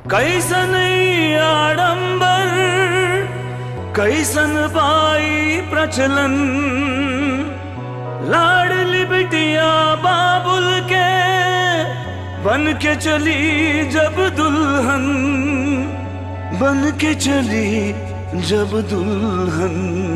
कैसन ई आडंबर कैसन बाई प्रचलन लाडली बिटिया बाबुल के बन के चली जब दुल्हन बन के चली जब दुल्हन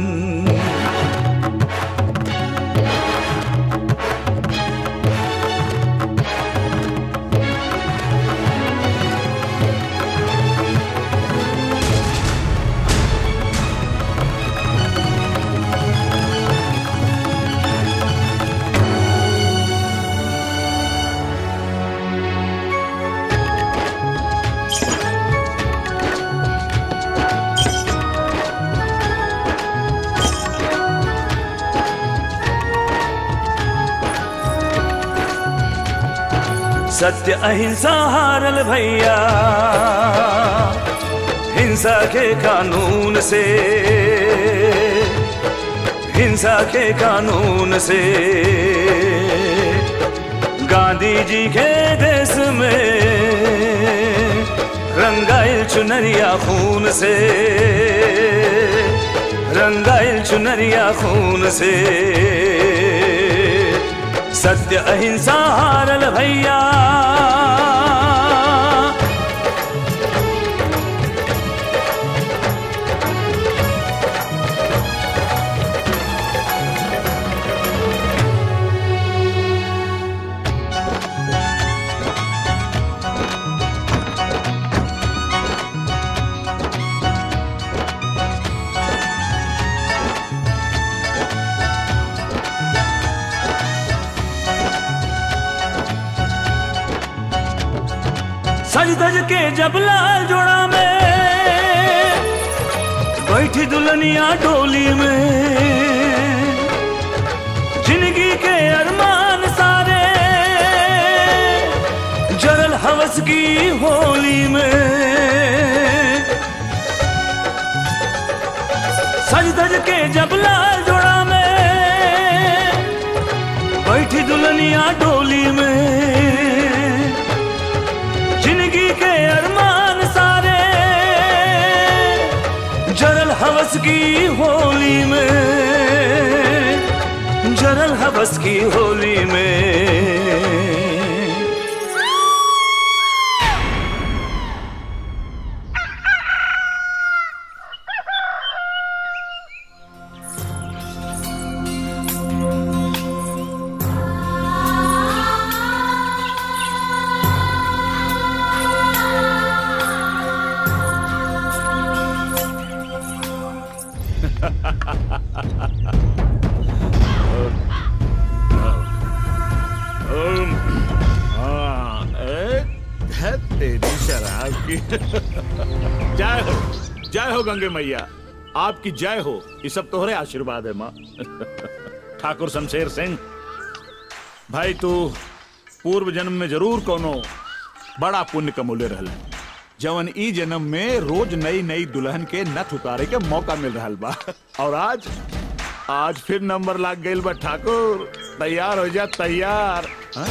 सत्य अहिंसा हारल भैया हिंसा के कानून से हिंसा के कानून से गांधी जी के देश में रंगाइल चुनरिया खून से रंगाइल चुनरिया खून से सत्य अहिंसा हारल भैया सज धज के जब लाल जोड़ा में बैठी दुल्हनिया डोली में जिंदगी के अरमान सारे जरल हवस की होली में सज धज के जब लाल जोड़ा में बैठी दुल्हनिया डोली में जिंदगी के अरमान सारे जरल हवस की होली में जरल हवस की होली में हाँ, ए, है तेरी शराब की जय हो जय हो गंगे मैया आपकी जय हो ये सब तोहरे आशीर्वाद है माँ ठाकुर शमशेर सिंह भाई तू पूर्व जन्म में जरूर कोनो बड़ा पुण्य कमोले रहला जवन ई जन्म में रोज नई नई दुल्हन के नथ उतारे के मौका मिल रहा बा और आज आज फिर नंबर लाग गई बा ठाकुर तैयार हो जा तैयार हाँ?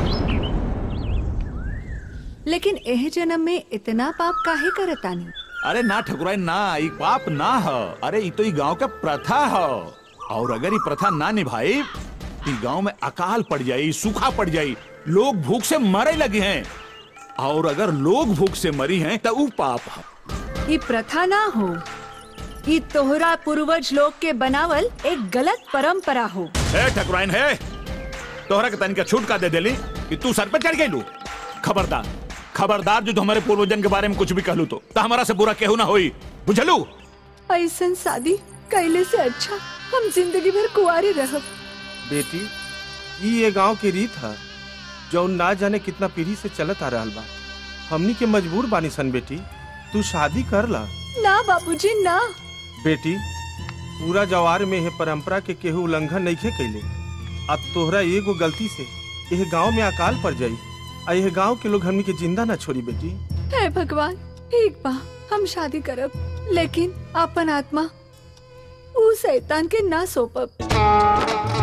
लेकिन एह जन्म में इतना पाप काहे करतानी अरे ना ठकुराई ना ई पाप ना ह अरे ई तो ई गांव का प्रथा ह और अगर ई प्रथा ना निभाई ई गांव में अकाल पड़ जाई सूखा पड़ जाई लोग भूख से मरे लगे हैं और अगर लोग भूख से मरी हैं तो ऊ पाप है ये प्रथा ना हो ये तोहरा पूर्वज लोग के बनावल एक गलत परंपरा हो हे ठकुराइन है तोहरा के तनिका छूट का दे देली कि तू सर पे चढ़ गई खबरदार खबरदार जो हमारे पूर्वजन के बारे में कुछ भी कहलू तो, तो हमारा से बुरा केहू ना होई बुझलू ऐसन शादी कैले से अच्छा हम जिंदगी भर कुआरे रहब बेटी ई ये गांव के रीत है जौन ना जाने कितना पीढ़ी से चलत आ रहल बा हमनी के मजबूर बानी सन बेटी तू शादी कर ला ना बाबूजी ना बेटी पूरा जवार में यह परंपरा के केहू उल्लंघन नहीं खे कैले अब तोहरा एगो गलती से यह गांव में अकाल पड़ जाई आ यह गांव के लोग हमनी के जिंदा ना छोड़ी बेटी हे भगवान ठीक बा हम शादी करब लेकिन अपन आत्मा ऊ शैतान के ना सौंपब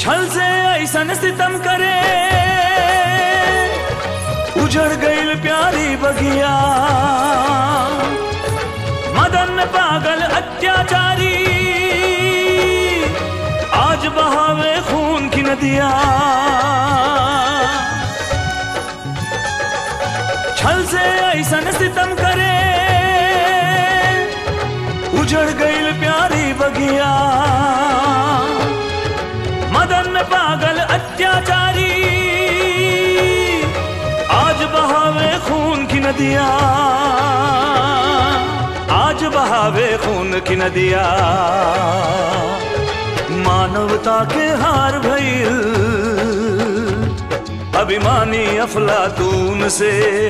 छल से ऐसन सितम करे उजड़ गईल प्यारी बगिया मदन पागल अत्याचारी आज बहावे खून की नदिया छल से ऐसन सितम करे उजड़ गईल प्यारी बगिया मदन पागल अत्याचारी आज बहावे खून की नदिया आज बहावे खून की नदिया मानवता के हार भइल अभिमानी अफलातून से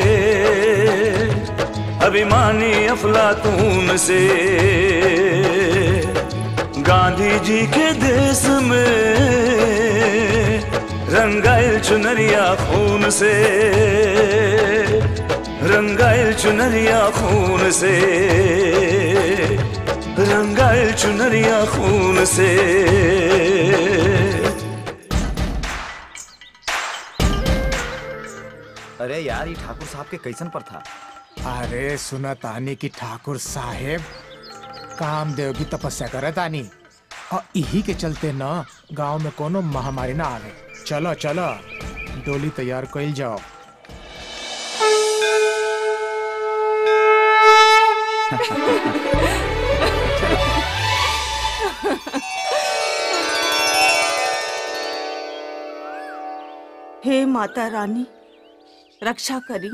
अभिमानी अफलातून से गांधी जी के देश में रंगाइल चुनरिया खून से रंगाइल चुनरिया खून से रंगाइल चुनरिया खून से अरे यार ये ठाकुर साहब के कैसन पर था अरे सुना तानी की ठाकुर साहेब कामदेव की तपस्या करे तानी और यही के चलते न गांव में कोनो महामारी ना आवे चलो चलो डोली तैयार कइल जाओ हे माता रानी रक्षा करी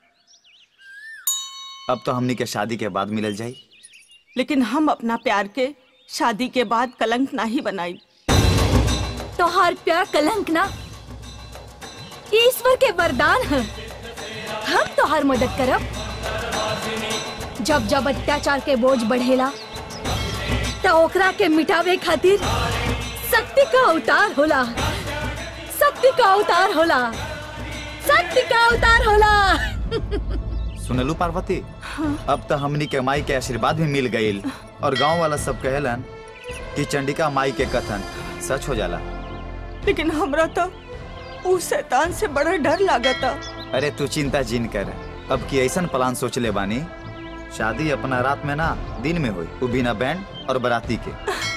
अब तो हमनी के शादी के बाद मिलल जाई लेकिन हम अपना प्यार के शादी के बाद कलंक ना ही बनाई तोहार प्यार कलंक ना ये ईश्वर के वरदान है हम तोहार मदद करब जब जब अत्याचार के बोझ बढ़ेला त ओकरा के मिटावे खातिर शक्ति का अवतार होला शक्ति का अवतार होला शक्ति का अवतार होला सुनलू पार्वती अब तो हमनी के माई के आशीर्वाद भी मिल गईल और गांव वाला सब कहलन कि चंडिका माई के कथन सच हो जाला लेकिन हमरा तो उस शैतान से बड़ा डर लागता अरे तू चिंता जिन कर अब की ऐसन प्लान सोच ले बानी शादी अपना रात में ना दिन में हुई वो बिना बैंड और बराती के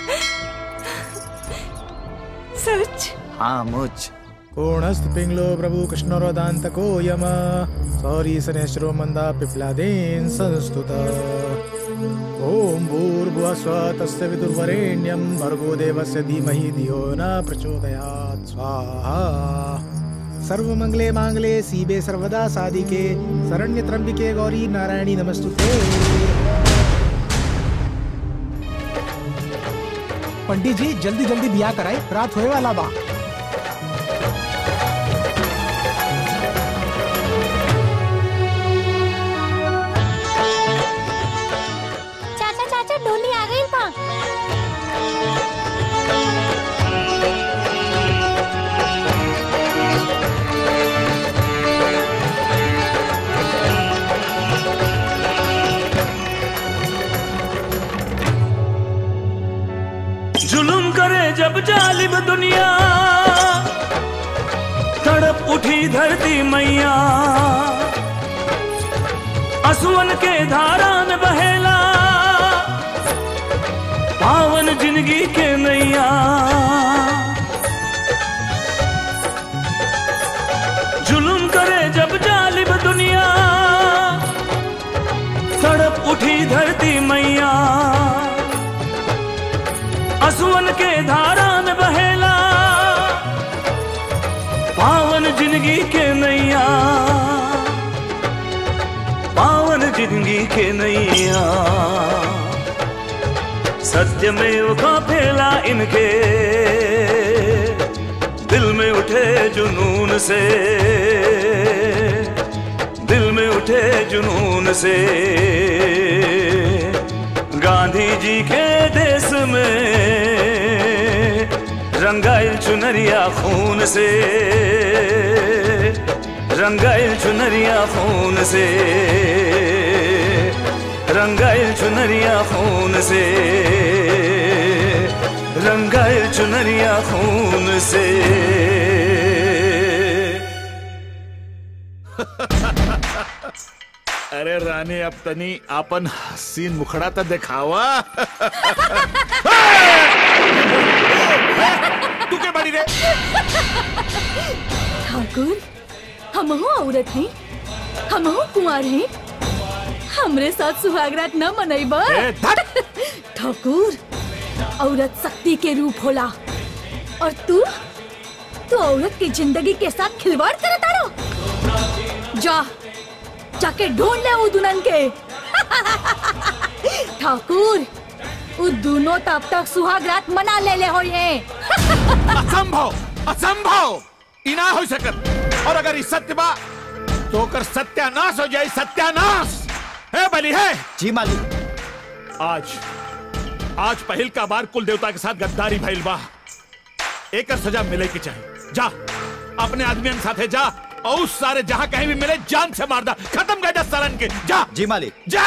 सच हाँ मुझ कोणस्त पिंगलो प्रभु कृष्णरोदांत को यम सौरी सनेश्वरो मंदा पिप्लादेन संस्तुत ओम भूर्भुवः स्वः तस्य विदुर्वरेण्यं भर्गो देवस्य धीमहि धियो न प्रचोदयात् स्वाहा सर्वमंगले मांगले सीबे सर्वदा साधिके शरण्य त्र्यंबिके गौरी नारायणी नमस्तुते पंडित जी जल्दी जल्दी बिया कराए रात होए वाला बा चाचा चाचा डोली आ गई बा जुलुम करे जब जालिब दुनिया तड़प उठी धरती मैया असुवन के धारा में बहेला पावन जिंदगी के नैया जुलुम करे जब जालिब दुनिया तड़प उठी धरती मैया असुवन के धारा में बहेला पावन जिंदगी के नैया पावन जिंदगी के नैया सत्य में का फैला इनके दिल में उठे जुनून से दिल में उठे जुनून से गांधी जी के देश में रंगाइल चुनरिया खून से रंगाइल चुनरिया खून से रंगाइल चुनरिया खून से रंगाए चुनरिया खून से अरे रानी अब तनी आपन हसीन मुखड़ा तो दिखावा तू के बड़ी रे ठाकुर हम औरत हैं हम कुंवर हैं हमरे साथ सुहागरात न मनैबा ए, धत! ठाकुर औरत शक्ति के रूप होला और तू तू औरत की जिंदगी के साथ खिलवाड़ करे तारो जा जाके ढूंढ ले वो दुल्हन के ठाकुर वो दोनों तब तक सुहागरात मना ले ले हो ये असंभव असंभव इना हो सकत और अगर ई सत्य बा तो ओकर सत्यानाश हो जाए सत्यानाश है बली है जी मालिक आज आज पहल का बार कुल देवता के साथ गद्दारी भइल बा एक सजा मिले की चाहिए जा अपने आदमियन साथे जा और उस सारे जहां कहीं भी मिले जान से मार दा खत्म कर जा सालन के जा जी मालिक जा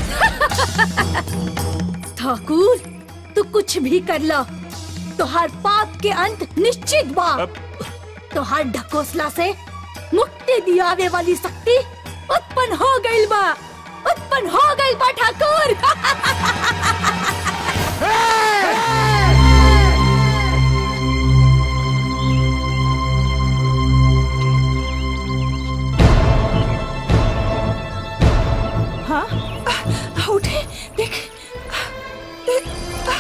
ठाकुर तू कुछ भी कर ला तोहार पाप के अंत निश्चित बा अब तोहार ढकोसला से मुक्ति दियावे वाली शक्ति उत्पन्न हो गइल बा उत्पन्न हो गइल बा ठाकुर हाँ आ, उठे देख देख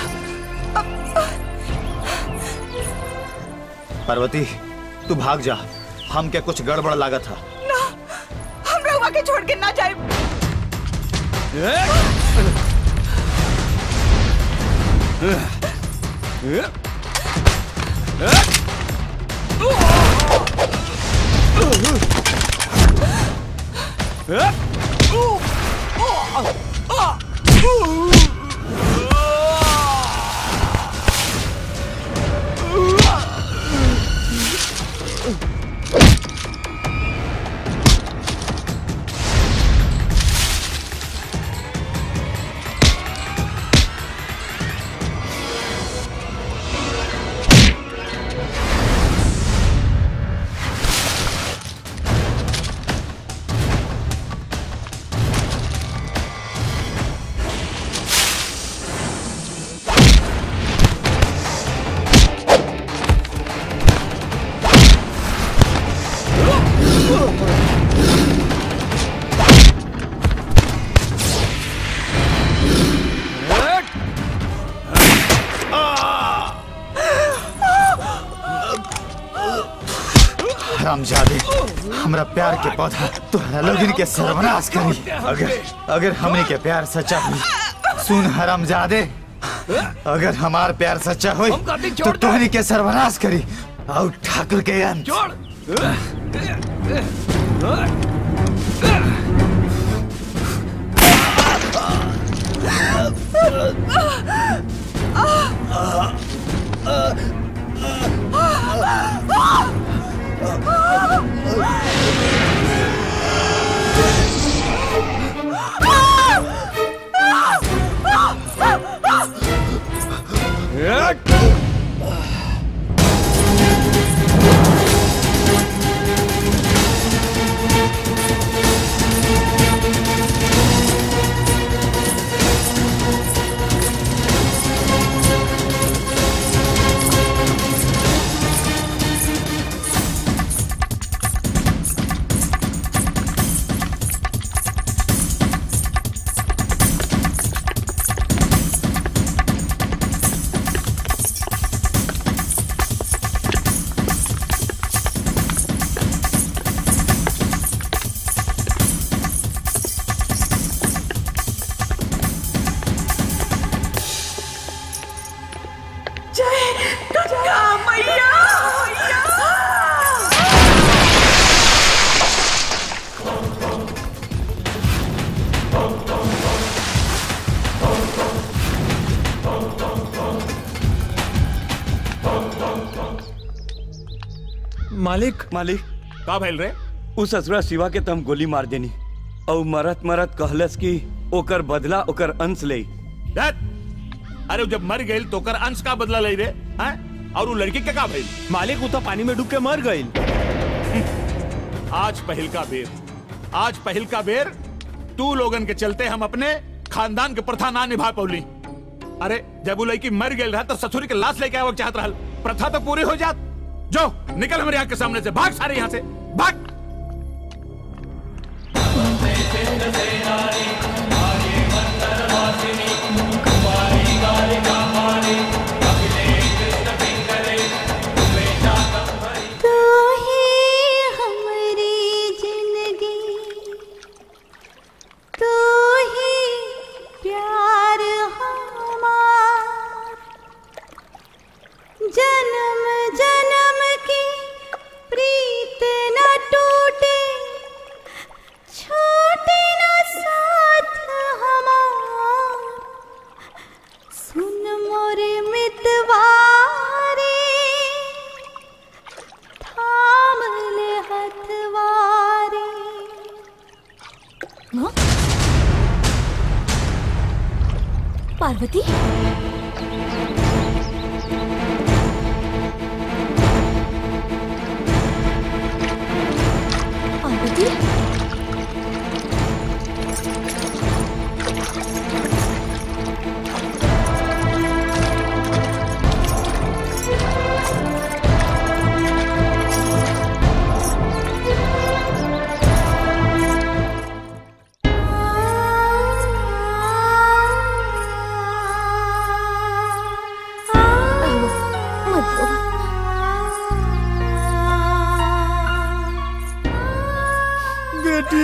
पार्वती तू भाग जा हम के कुछ गड़बड़ लागत था ना हम रहुआ के छोड़ के ना जाए हरामजादे हमरा प्यार के पौधा तोहरा लोगन के सर्वनाश करी अगर अगर हमने के प्यार सच्चा हुई सुन हरामजादे अगर हमार प्यार सच्चा हुई तो तोहनी के सर्वनाश करी और ठाकुर के अंत जय गंगा मैया मालिक मालिक का भइल रे उस ससुरा शिवा के तम गोली मार देनी और मरत मरत कहलस कि ओकर बदला ओकर अंश ले दैट अरे जब मर गई तो कर अंश का बदला ले रे हैं और वो लड़की के का भइल मालिक वो तो पानी में डूब के मर गई आज पहल का बेर आज पहल का बेर तू लोगन के चलते हम अपने खानदान के प्रथा ना निभा पौली अरे जब वो लड़की मर गई रहा तो ससुरी के लाश लेके आवे के चाहत रहल प्रथा तो पूरी हो जात जो निकल हमारे यहाँ के सामने से भाग सारे यहाँ से भाग तू ही हमारी जिंदगी तू ही प्यार हमार जन्म जन्म की प्रीत न टूटे छूटे न साथ हमार सुन मोरे मितवारे थाम ले हथवारे हाँ? पार्वती पार्वती मत रो बेटी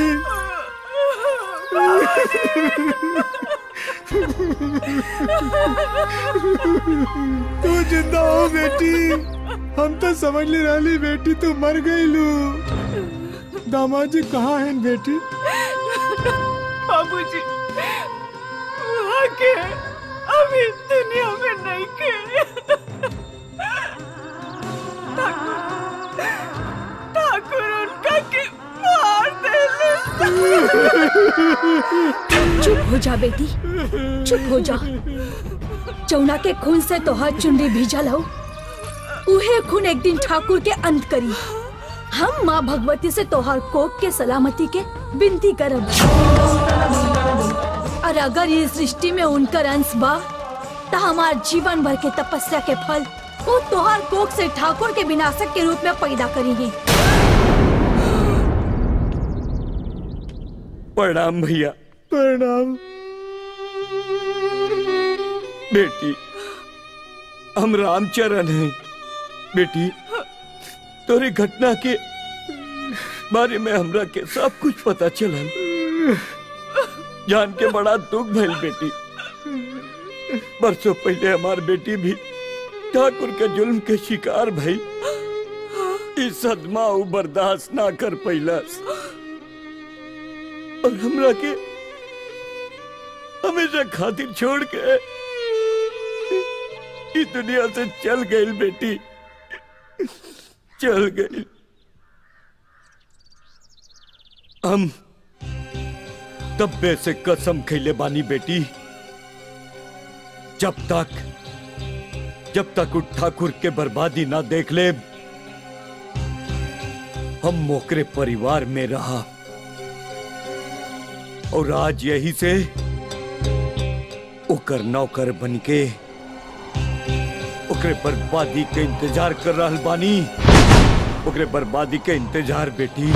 तू जिंदा हो बेटी हम तो समझ ले रही बेटी तू मर गई लू दामाद जी कहाँ हैं बेटी बाबूजी वहाँ के अभी दुनिया में नहीं के ठाकुर ठाकुर उनका के मार दे चुप हो जा बेटी चुप हो जा चौना के खून से तोहर चुनरी भीजल हो उहे खून एक दिन ठाकुर के अंत करी हम माँ भगवती से तोहर कोक के सलामती के विनती करब और अगर ये सृष्टि में उनकर अंश बा तो हमार जीवन भर के तपस्या के फल वो तोहर कोक से ठाकुर के विनाशक के रूप में पैदा करेंगे प्रणाम भैया प्रणाम बेटी हम रामचरण हैं बेटी तोरी घटना के बारे में हमरा के सब कुछ पता चलल जान के बड़ा दुख भइल बेटी बरसों पहले हमार बेटी भी ठाकुर के जुल्म के शिकार भई ई सदमा उ बर्दाश्त ना कर पैलस और हमरा के हमेशा खातिर छोड़ के इस दुनिया से चल गई बेटी चल गई हम तब्बे से कसम खैले बानी बेटी जब तक जब तक उठ ठाकुर के बर्बादी ना देख ले हम मोकरे परिवार में रहा और आज यही से ओकर नौकर बन के ओकरे बर्बादी के इंतजार कर रहल बानी ओकरे बर्बादी के इंतजार बेटी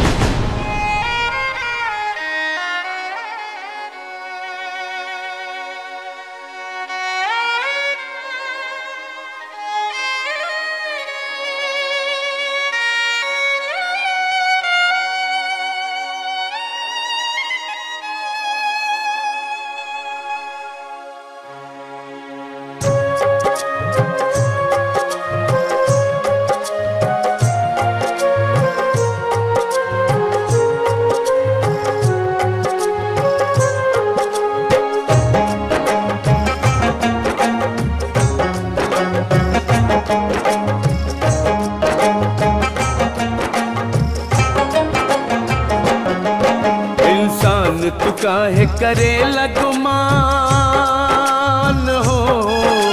इंसान तू काहे करे लगमान हो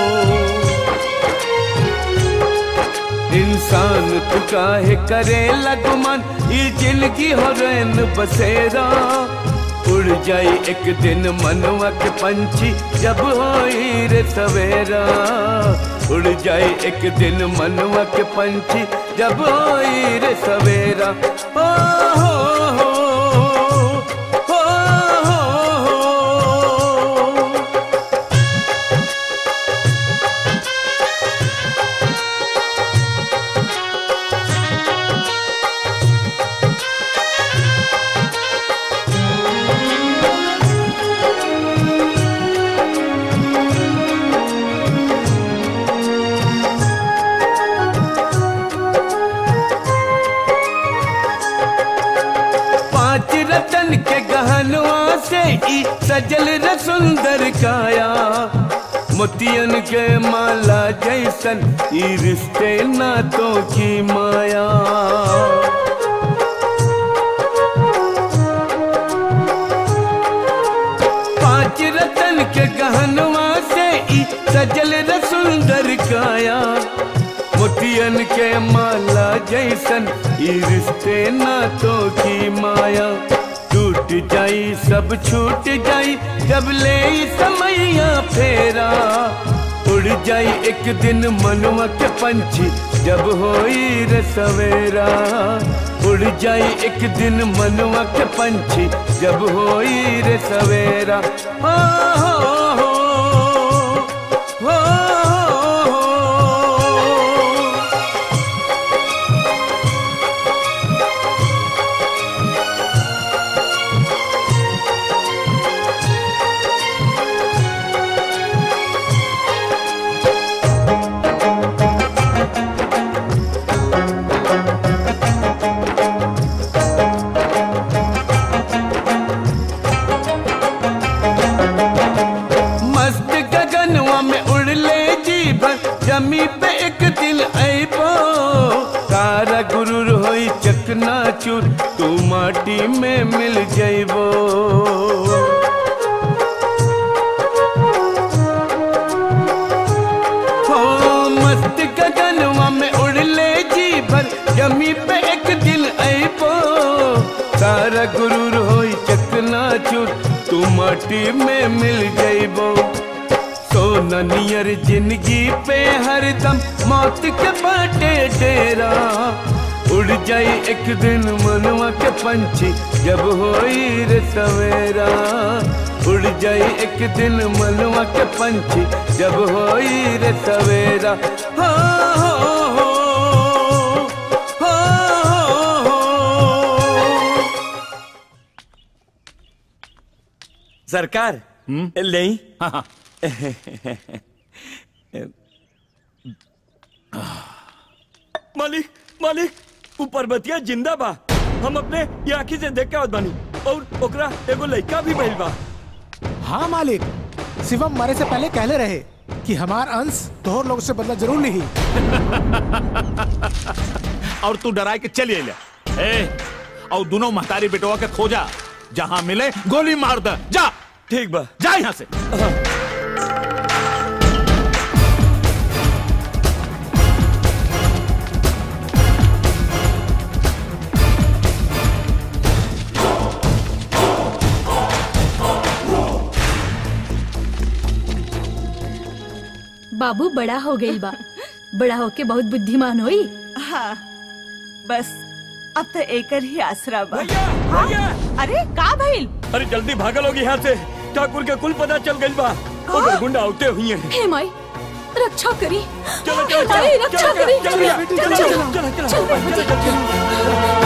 इंसान तू काहे करे लगमन ये जिंदगी हो रैन बसेरा उड़ जाई एक दिन मनवा के पंछी जब होई रे सवेरा उड़ जाई एक दिन मनवा के पंछी जब होई रे सवेरा ओ हो हो हो हो हो पांच रतन के गहनवा से ई सजल र सुंदर काया मोतियन के माला जैसन ई रिश्ते नातों की माया पांच रतन के गहनवा से ई सजल र सुंदर काया मोतियन के माला जैसन ई रिश्ते नातों की माया टूट जाई सब छूट जाई जब ले ई समैया फेरा उड़ जाई एक दिन मनवा के पंछी जब होई रे सवेरा उड़ जाई एक दिन मनवा के पंछी जब होई रे सवेरा हो हो हो हो हो मस्त गगनवा में उड़ ले जीवन जमी पे एक दिल ऐबो तारा गुरुर होई चकना चूर तू माटी में मिल जइबो हो मस्त गगनवा में उड़ ले जीवन जमी पे एक दिल ऐबो तारा गुरुर होई चकना चूर तू माटी में मिल जइबो सोना नियर जिंदगी पे हरदम मौत के बाटे डेरा उड़ जाई एक दिन मनवा के पंछी जब होई रे सवेरा उड़ जाई एक दिन मनवा के पंछी जब होई रे सवेरा हो हो हो हो हो सरकार ले मालिक मालिक ऊपर बतिया जिंदा बा हम अपने ये आँखी से देख के आवत बानी और ओकरा एगो लड़का भी भइल बा हाँ मालिक शिवम मरे से पहले कहले रहे कि हमार अंश तोहर लोग से बदला जरूर ली और तू डराए के चलिए ले ए और दोनों महतारी बेटवा के खोजा जहां मिले गोली मार दे जा ठीक बा जा यहाँ से बाबू बड़ा हो गई बा बड़ा होके बहुत बुद्धिमान होई हाँ बस अब तो एकर ही आसरा बा भैया हाँ? भैया अरे का भइल अरे जल्दी भागल होगी यहाँ से ठाकुर के कुल पता चल गई बा ओकर गुंडा उठे हुई हैं हे माई रक्षा करी चलो चलो अरे रक्षा करी चलो चलो चलो चलो चलो चलो चलो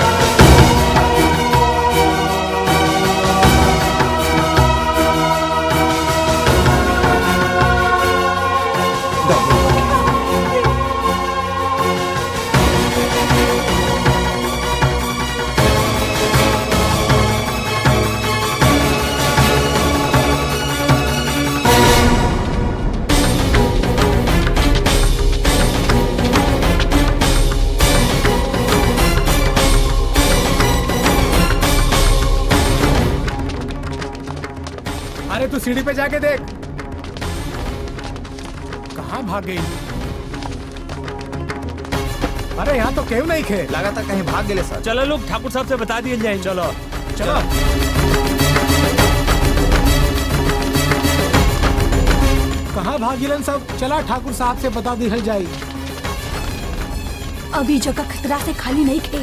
अरे तू सीढ़ी पे जाके देख कहाँ भाग गई अरे यहाँ तो केहू नहीं खे लगा था कहीं भाग गए सर चलो लोग ठाकुर साहब से बता दिए जाए चलो चलो कहाँ भागिलन सब चला ठाकुर साहब से बता दी जाई अभी जगह खतरा से खाली नहीं खे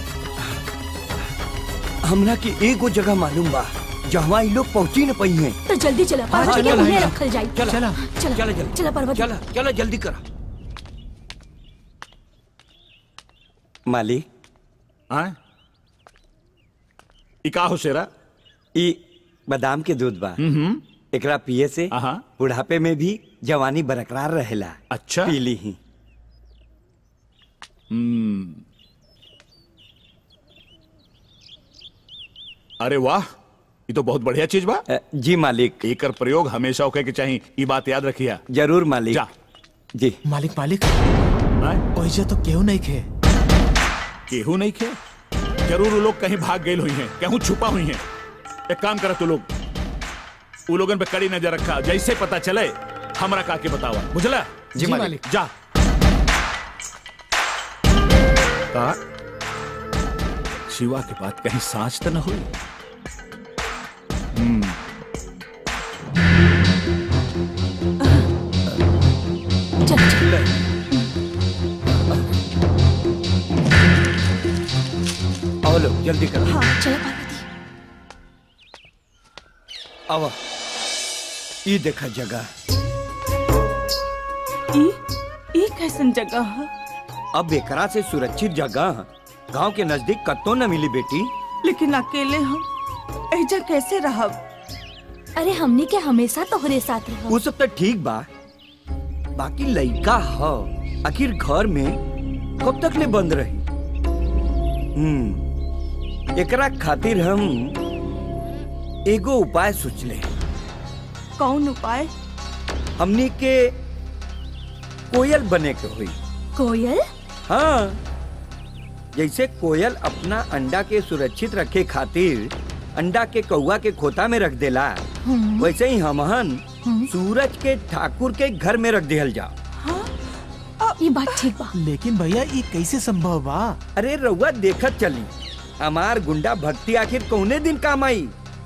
हमरा के एगो जगह मालूम बा जहाँ ये लोग पहुँची न पाई हैं तो जल्दी चला हाँ, पर्वत के चलो, उन्हें चलो। रखल जाई चला चला चला चला जल्दी चला पर्वत चला चला जल्दी करा मालिक हाँ ई का हो शेरा ई बादाम के दूध बा एकरा पिए से आहा। बुढ़ापे में भी जवानी बरकरार रहेला अच्छा। पी ली ही अरे वाह ये तो बहुत बढ़िया चीज बा अ, जी मालिक एकर प्रयोग हमेशा होके के चाहिए ई बात याद रखिया जरूर मालिक जा जी मालिक मालिक हाँ? ओइजे तो केहू नहीं खे केहू नहीं खे जरूर वो लोग कहीं भाग गए हुई हैं कहीं छुपा हुई हैं एक काम करा तू लोग वो लोगन पे कड़ी नजर रखा जैसे पता चले हमरा का के बतावा बुझला जी मालिक जा का शिवा के बात कहीं सांच तो न हुई चल चल आओ लोग जल्दी करो हाँ चला पार्वती आओ ई देखा जगह ई ई कैसन जगह है अब एकरा से सुरक्षित जगह गांव के नजदीक कत्तो न मिली बेटी लेकिन अकेले हम ऐजा कैसे रहब अरे हमने के हमेशा तोहरे साथ रहो वो सब तो ठीक बा बाकी लइका ह आखिर घर में कब तक ले बंद रही हम्म एकरा खातिर हम एगो उपाय सोचले कौन उपाय हमनी के कोयल बने के हुई कोयल हाँ जैसे कोयल अपना अंडा के सुरक्षित रखे खातिर अंडा के कौआ के खोता में रख देला वैसे ही हमहन सूरज के ठाकुर के घर में रख दिहल जा ये बात ठीक बा लेकिन भैया ये कैसे संभव बा अरे रउआ देखत चली हमार गुंडा भक्ति आखिर कौने दिन काम आई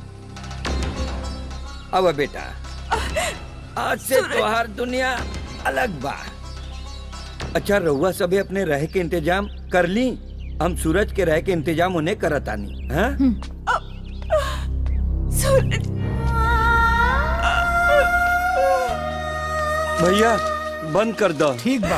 अब बेटा आज से तोहार दुनिया अलग बा अच्छा रउआ सभी अपने रह के इंतजाम कर ली हम सूरज के रह के इंतजाम उन्हें करत आनी हाँ? सूरज भैया बंद कर दो ठीक बा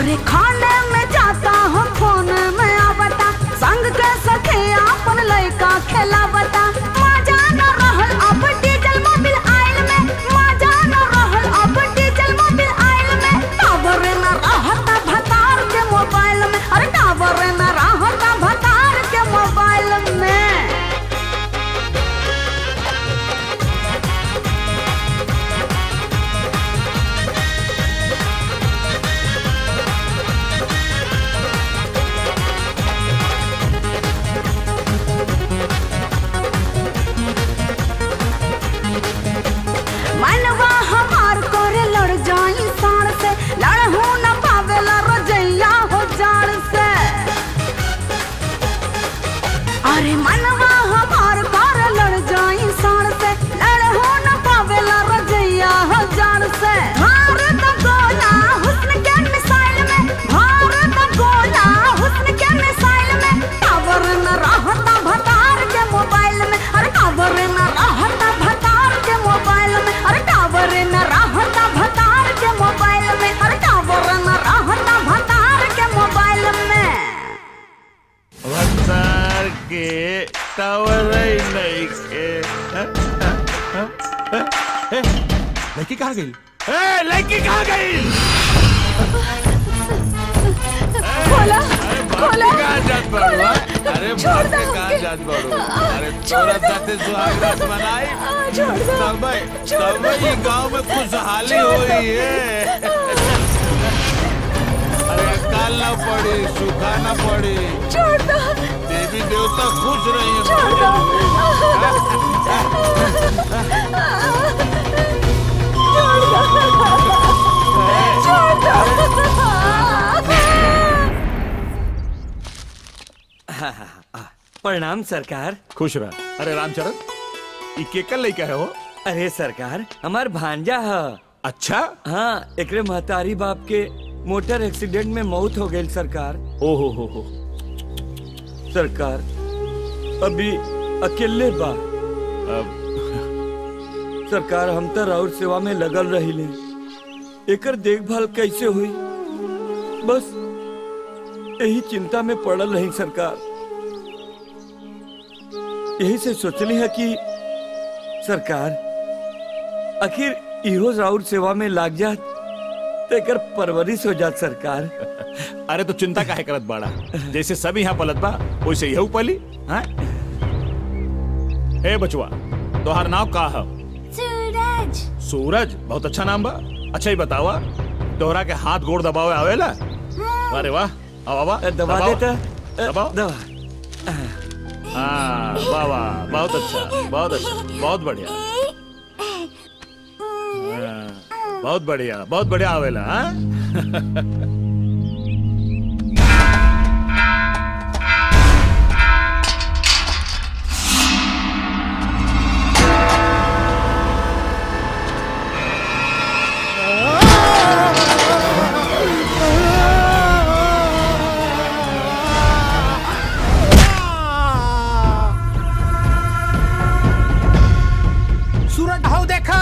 अरे खाने में जाता हूँ फोन में आवता संग के सखे अपन लड़का खेलावता मजा न रहल अब डीजल मोबिल आयल में मजा न रहल अब डीजल मोबिल आयल में टावर न रहता भतार के मोबाइल में अरे टावर न रहता भतार के मोबाइल में मनवा हमार करे लड़ जाई साड़ से लड़हू न पावेला रजैया हो जाड़ से अरे मनवा हमार करे लड़ जाई साड़ से लड़हू न पावेला रजैया हो जाड़ से भारत गोला हुस्न के मिसाइल में भारत गोला हुस्न के मिसाइल में टावर न रहता भतार के मोबाइल में अरे टावर न रहता भतार के मोबाइल में अरे टावर न रहता भतार के मोबाइल में अरे टावर न रहता भतार के मोबाइल में भतार के टावर ही नहीं के लड़की कहाँ गई ए, लड़की कहाँ गई खोला खोला कहाँ जात बाड़ू हा? अरे छोड़ बाप रे दो कहाँ हमके। जात बाड़ू अरे छोड़ तोरा दो। साथे सुहाग रात मनाई छोड़ दो तब छोड़ तब ये गांव में खुशहाली हो रही है अरे अकाल ना पड़ी सूखा ना पड़ी छोड़ दो देवी देवता खुश रही छोड़ दो छोड़ प्रणाम सरकार खुश रह अरे रामचरण ये केकर लेके है हो अरे सरकार हमार भांजा है अच्छा हाँ एकरे महतारी बाप के मोटर एक्सीडेंट में मौत हो गई सरकार ओहो हो हो सरकार अभी अकेले बा अब सरकार हम तो और सेवा में लगल रही एकर देखभाल कैसे हुई बस यही चिंता में पड़ल रही सरकार यही से सोचली है कि सरकार आखिर इहो राउर सेवा में लाग जात तो एकर परवरिश हो जात सरकार अरे तो चिंता काहे करत बाड़ा जैसे सब यहाँ पलत बा वैसे यहू पली हाँ ए बचवा तोहार नाम का है सूरज सूरज बहुत अच्छा नाम बा अच्छा ही बतावा तोहरा के हाथ गोड़ दबावे आवेला अरे वाह आओ बाबा दबा देता दबाओ दबा हाँ वाह वाह बहुत अच्छा बहुत अच्छा बहुत बढ़िया हाँ, बहुत बढ़िया बहुत बढ़िया आवेला हाँ सूरज हाउ देखा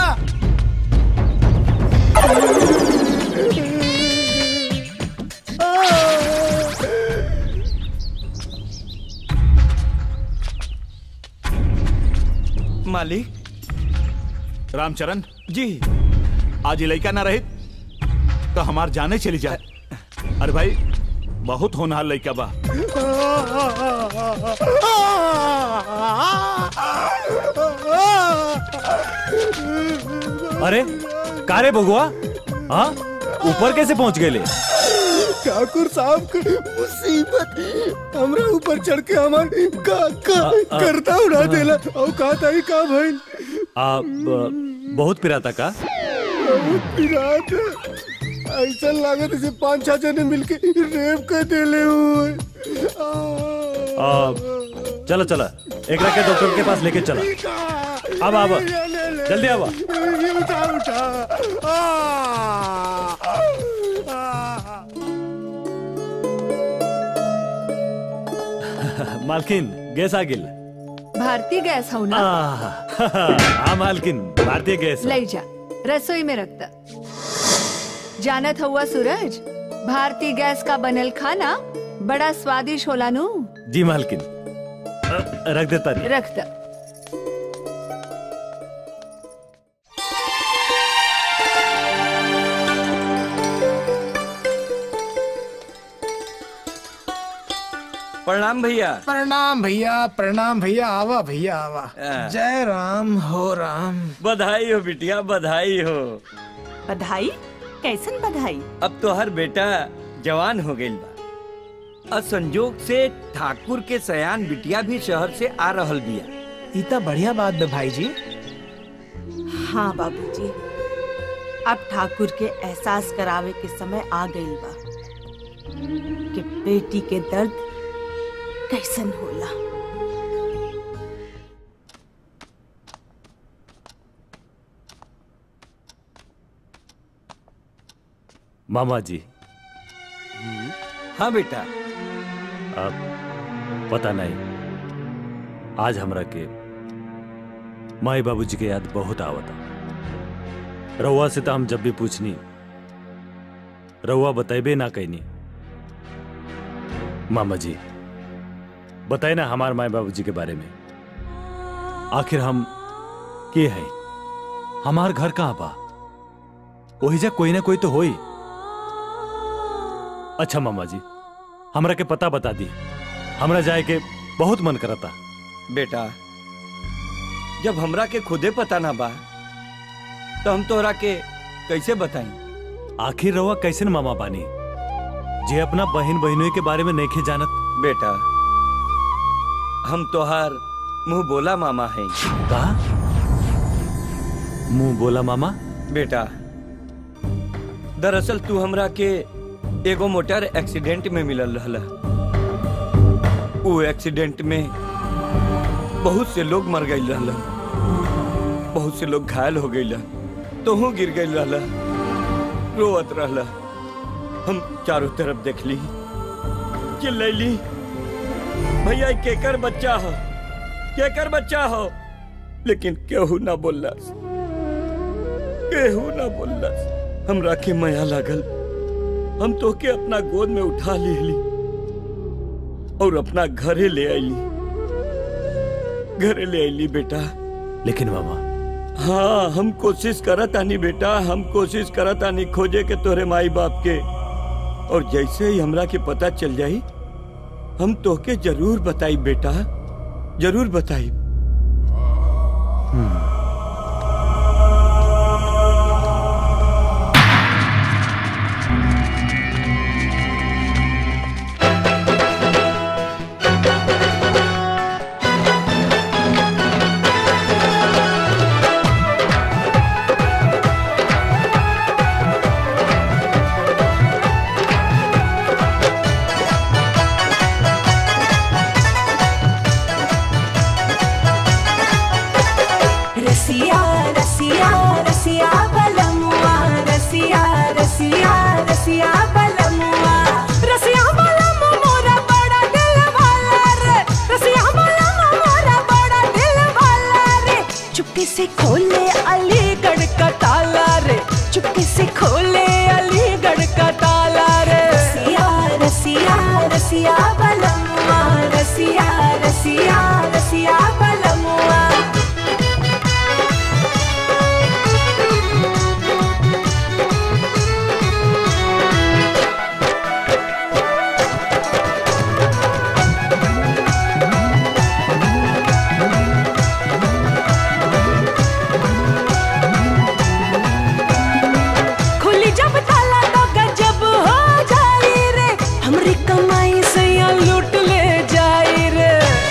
मालिक रामचरण जी आज ये लड़का ना रहित तो हमार जाने चली जाए अरे भाई बहुत होनहार लड़का बा अरे का रे बगुआ हाँ ऊपर कैसे पहुंच गए ठाकुर साहब के मुसीबत हमरा ऊपर चढ़ के हमार का का आ, आ, करता उड़ा देला और का ताई का भइल आ, ब- बहुत पिराता का विराट ऐसा लागत जैसे पांच छह जने मिलके रेप कर देले हुए आ, चलो चलो एक रखे डॉक्टर के पास लेके चला अब अब जल्दी आवा उठा उठा आ, मालकिन गैस आ गिल भारतीय गैस हो ना हाँ मालकिन भारतीय गैस ले जा रसोई में रख द जानत हुआ सूरज भारतीय गैस का बनल खाना बड़ा स्वादिष्ट होला नु जी मालकिन अ, रख देता नहीं रख द प्रणाम भैया प्रणाम भैया प्रणाम भैया आवा भैया आवा जय राम हो राम बधाई हो बिटिया बधाई हो बधाई कैसन बधाई अब तो हर बेटा जवान हो गई बा और संजोग से ठाकुर के सयान बिटिया भी शहर से आ रहल बिया इतना बढ़िया बात बे भाई जी हाँ बाबूजी अब ठाकुर के एहसास करावे के समय आ गई बा कि बेटी के दर्द कैसन होला मामा जी हाँ बेटा अब पता नहीं आज हमरा के माई बाबूजी के याद बहुत आवता रउआ से तो हम जब भी पूछनी रउआ बतेबे ना कहनी मामा जी बताए ना हमार माई बाबूजी के बारे में आखिर हम के हैं हमार घर कहाँ बा वही जा कोई ना कोई तो होई अच्छा मामा जी हमरा के पता बता दी हमरा जाए के बहुत मन करता बेटा जब हमरा के खुदे पता ना बा तो हम तोहरा के कैसे बताई आखिर रउआ कैसन मामा बानी जे अपना बहन बहनों के बारे में नहीं जानत बेटा हम तोहार मुंह बोला मामा हैं कहा मुंह बोला मामा बेटा दरअसल तू हमरा के एगो मोटर एक्सीडेंट में मिलल रहला वो एक्सीडेंट में बहुत से लोग मर गई रहला बहुत से लोग घायल हो गई तोहू गिर गई रहला रोवत रहला हम चारों तरफ देख ली चिल्लैली भैया ई केकर बच्चा हो केकर बच्चा हो लेकिन केहू ना बोललस केहू ना बोललस हमरा के माया लागल हम तो के अपना गोद में उठा ली और अपना घरे ले आईली घरे ले आईली बेटा लेकिन मामा हाँ हम कोशिश करत आनी बेटा हम कोशिश करत आनी खोजे के तोरे माई बाप के और जैसे ही हमरा के पता चल जाई हम तोके जरूर बताई बेटा जरूर बताई रसिया रसिया रसिया बलमुआ रसिया रसिया रसिया बलमुआ रसिया बलम मोरा बड़ा दिल वाला रे रसिया बलम मोरा बड़ा दिल वाला रे चुपके से खोले अलीगढ़ का ताला रे चुपके से खोले अलीगढ़ का ताला रे रसिया रसिया रसिया बलमुआ रसिया रसिया रसिया बलमुआ खुली जब ताला तो गजब हो जाई रे हमरी कमाई से या लूट ले जाई रे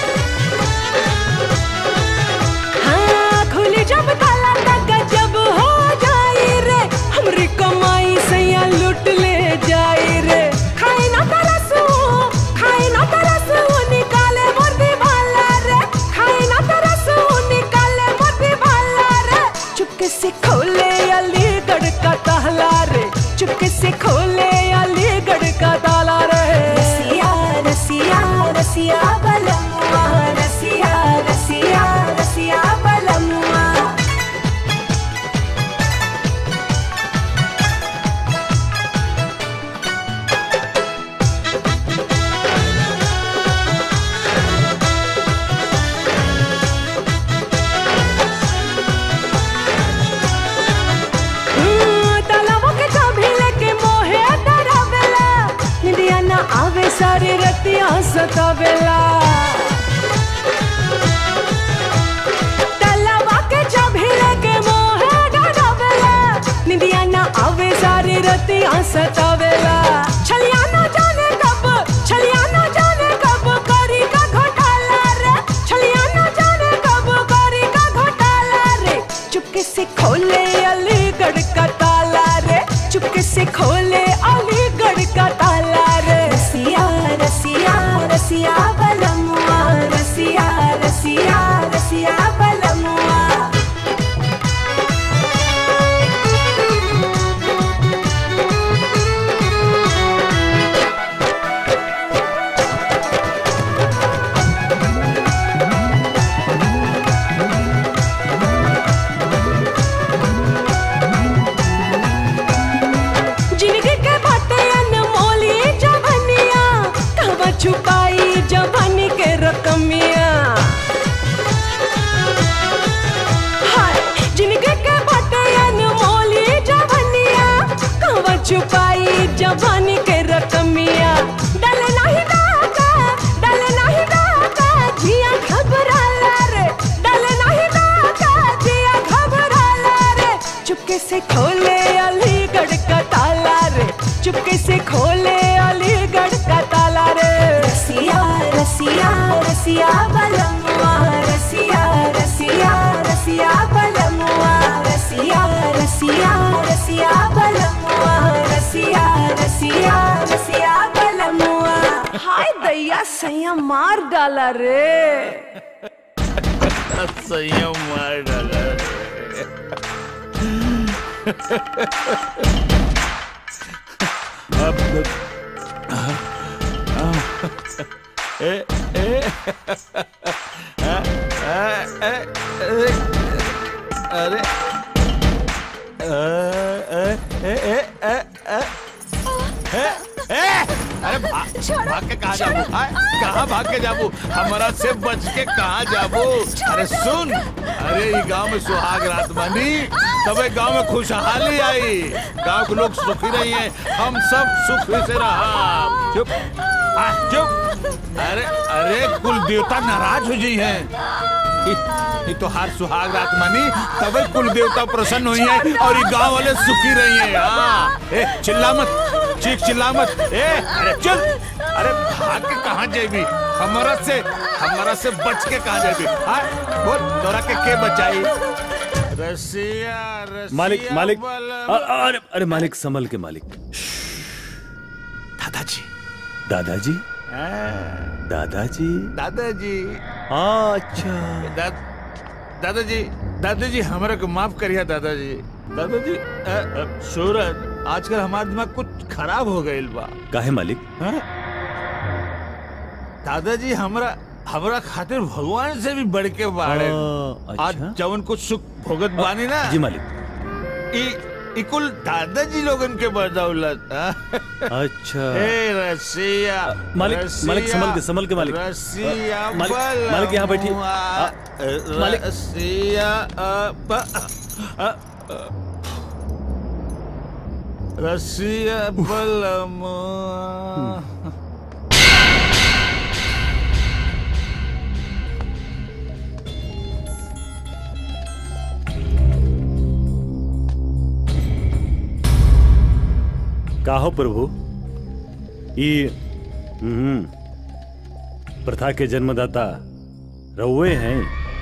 हाँ खुली जब ताला तो गजब हो जाई रे हमरी कमाई से या लूट ले जाई रे खाई ना तरसू खाई ना तरसू निकाले मुर्दी भाला रे खाई ना तरसू निकाले मुर्दी भाला रे चुपके से खोले अलीगढ़ का ताला रे चुपके से खोले अलीगढ़ का ताला रे रसिया रसिया रसिया बलमुआ रसिया रसिया रसिया बलमुआ सतावेला तलवा के चभिले के मोहे डरावेला निंदिया ना आवे सारी रतिया सतावेला छलिया ना जाने कब छलिया ना जाने कब करी का घोटाला रे छलिया ना जाने कब करी का घोटाला रे चुपके से खोले अलीगढ़ का ताला रे चुपके से खोले अलीगढ़ का ताला रे रसिया रसिया रसिया बलमुआ रसिया रसिया रसिया बलमुआ जिंदगी के बाटे अनमोली जवनिया कहवा छुपाई जवानी के रकमिया हाय जिंदगी के बाटे अनमोली जवनिया कहवा छुपाई जवानी के रकमिया डल नहीं दागा डल नहीं दागा जिया घबराला रे डल नहीं दागा जिया घबराला रे चुपके से खोले अलीगढ़ का ताला रे चुपके से खोले अलीगढ़ का ताला रे रसिया रसिया रसिया बलमुआ रसिया रसिया रसिया बलमुआ रसिया रसिया रसिया बलमुआ रसिया रसिया रसिया बलमुआ हाय दैया सैया मार डाला रे संयम मार डाला अब ए ए आ, आ, ए, ए, अरे अ, ए, ए, ए, ए, ए, ए, ए, अरे भाग भाग के कहाँ जाबू आय, कहाँ भाग के जाबू हमारा से बच के कहाँ जाबू अरे सुन अरे ये गांव में सुहाग रात बनी तबे गांव में खुशहाली आई गांव के लोग सुखी रही हैं हम सब सुखी से रहा चुप आ, चुप अरे अरे कुल देवता नाराज हो जी हैं ये तो हर सुहाग रात मनी तबे कुल देवता प्रसन्न हुई है और ये गांव वाले सुखी रही हैं हाँ ए चिल्ला मत चीख चिल्ला मत ए अरे चल अरे भाग के कहाँ जाएगी हमारा से हमारा से बच के कहाँ जाएगी हाँ बोल तोरा के के बचाई रसिया रसिया मालिक मालिक बलम- अ- अ- अरे अरे मालिक संभल के मालिक दादाजी दादाजी हाँ, दादाजी दादाजी अच्छा दा, दादाजी दादाजी हमारा को माफ करिए दादाजी दादाजी अ, अ, सूरज आजकल हमारा दिमाग कुछ खराब हो गईल बा काहे मालिक हाँ? दादाजी हमरा हमरा खातिर भगवान से भी बढ़ के बाड़े आ, आज जवन कुछ सुख भोगत बानी ना जी मालिक ई ई कुल दादाजी लोगन के बदौलत हाँ? अच्छा ए रसिया मालिक रसिया, मालिक संभल के संभल के मालिक रसिया अ, मालिक मालिक यहाँ बैठी बलमुआ, मालिक- रसिया अ, ब- अ, अ, रसिया बलमुआ काहो प्रभु ई हम्म, प्रथा के जन्मदाता रउए हैं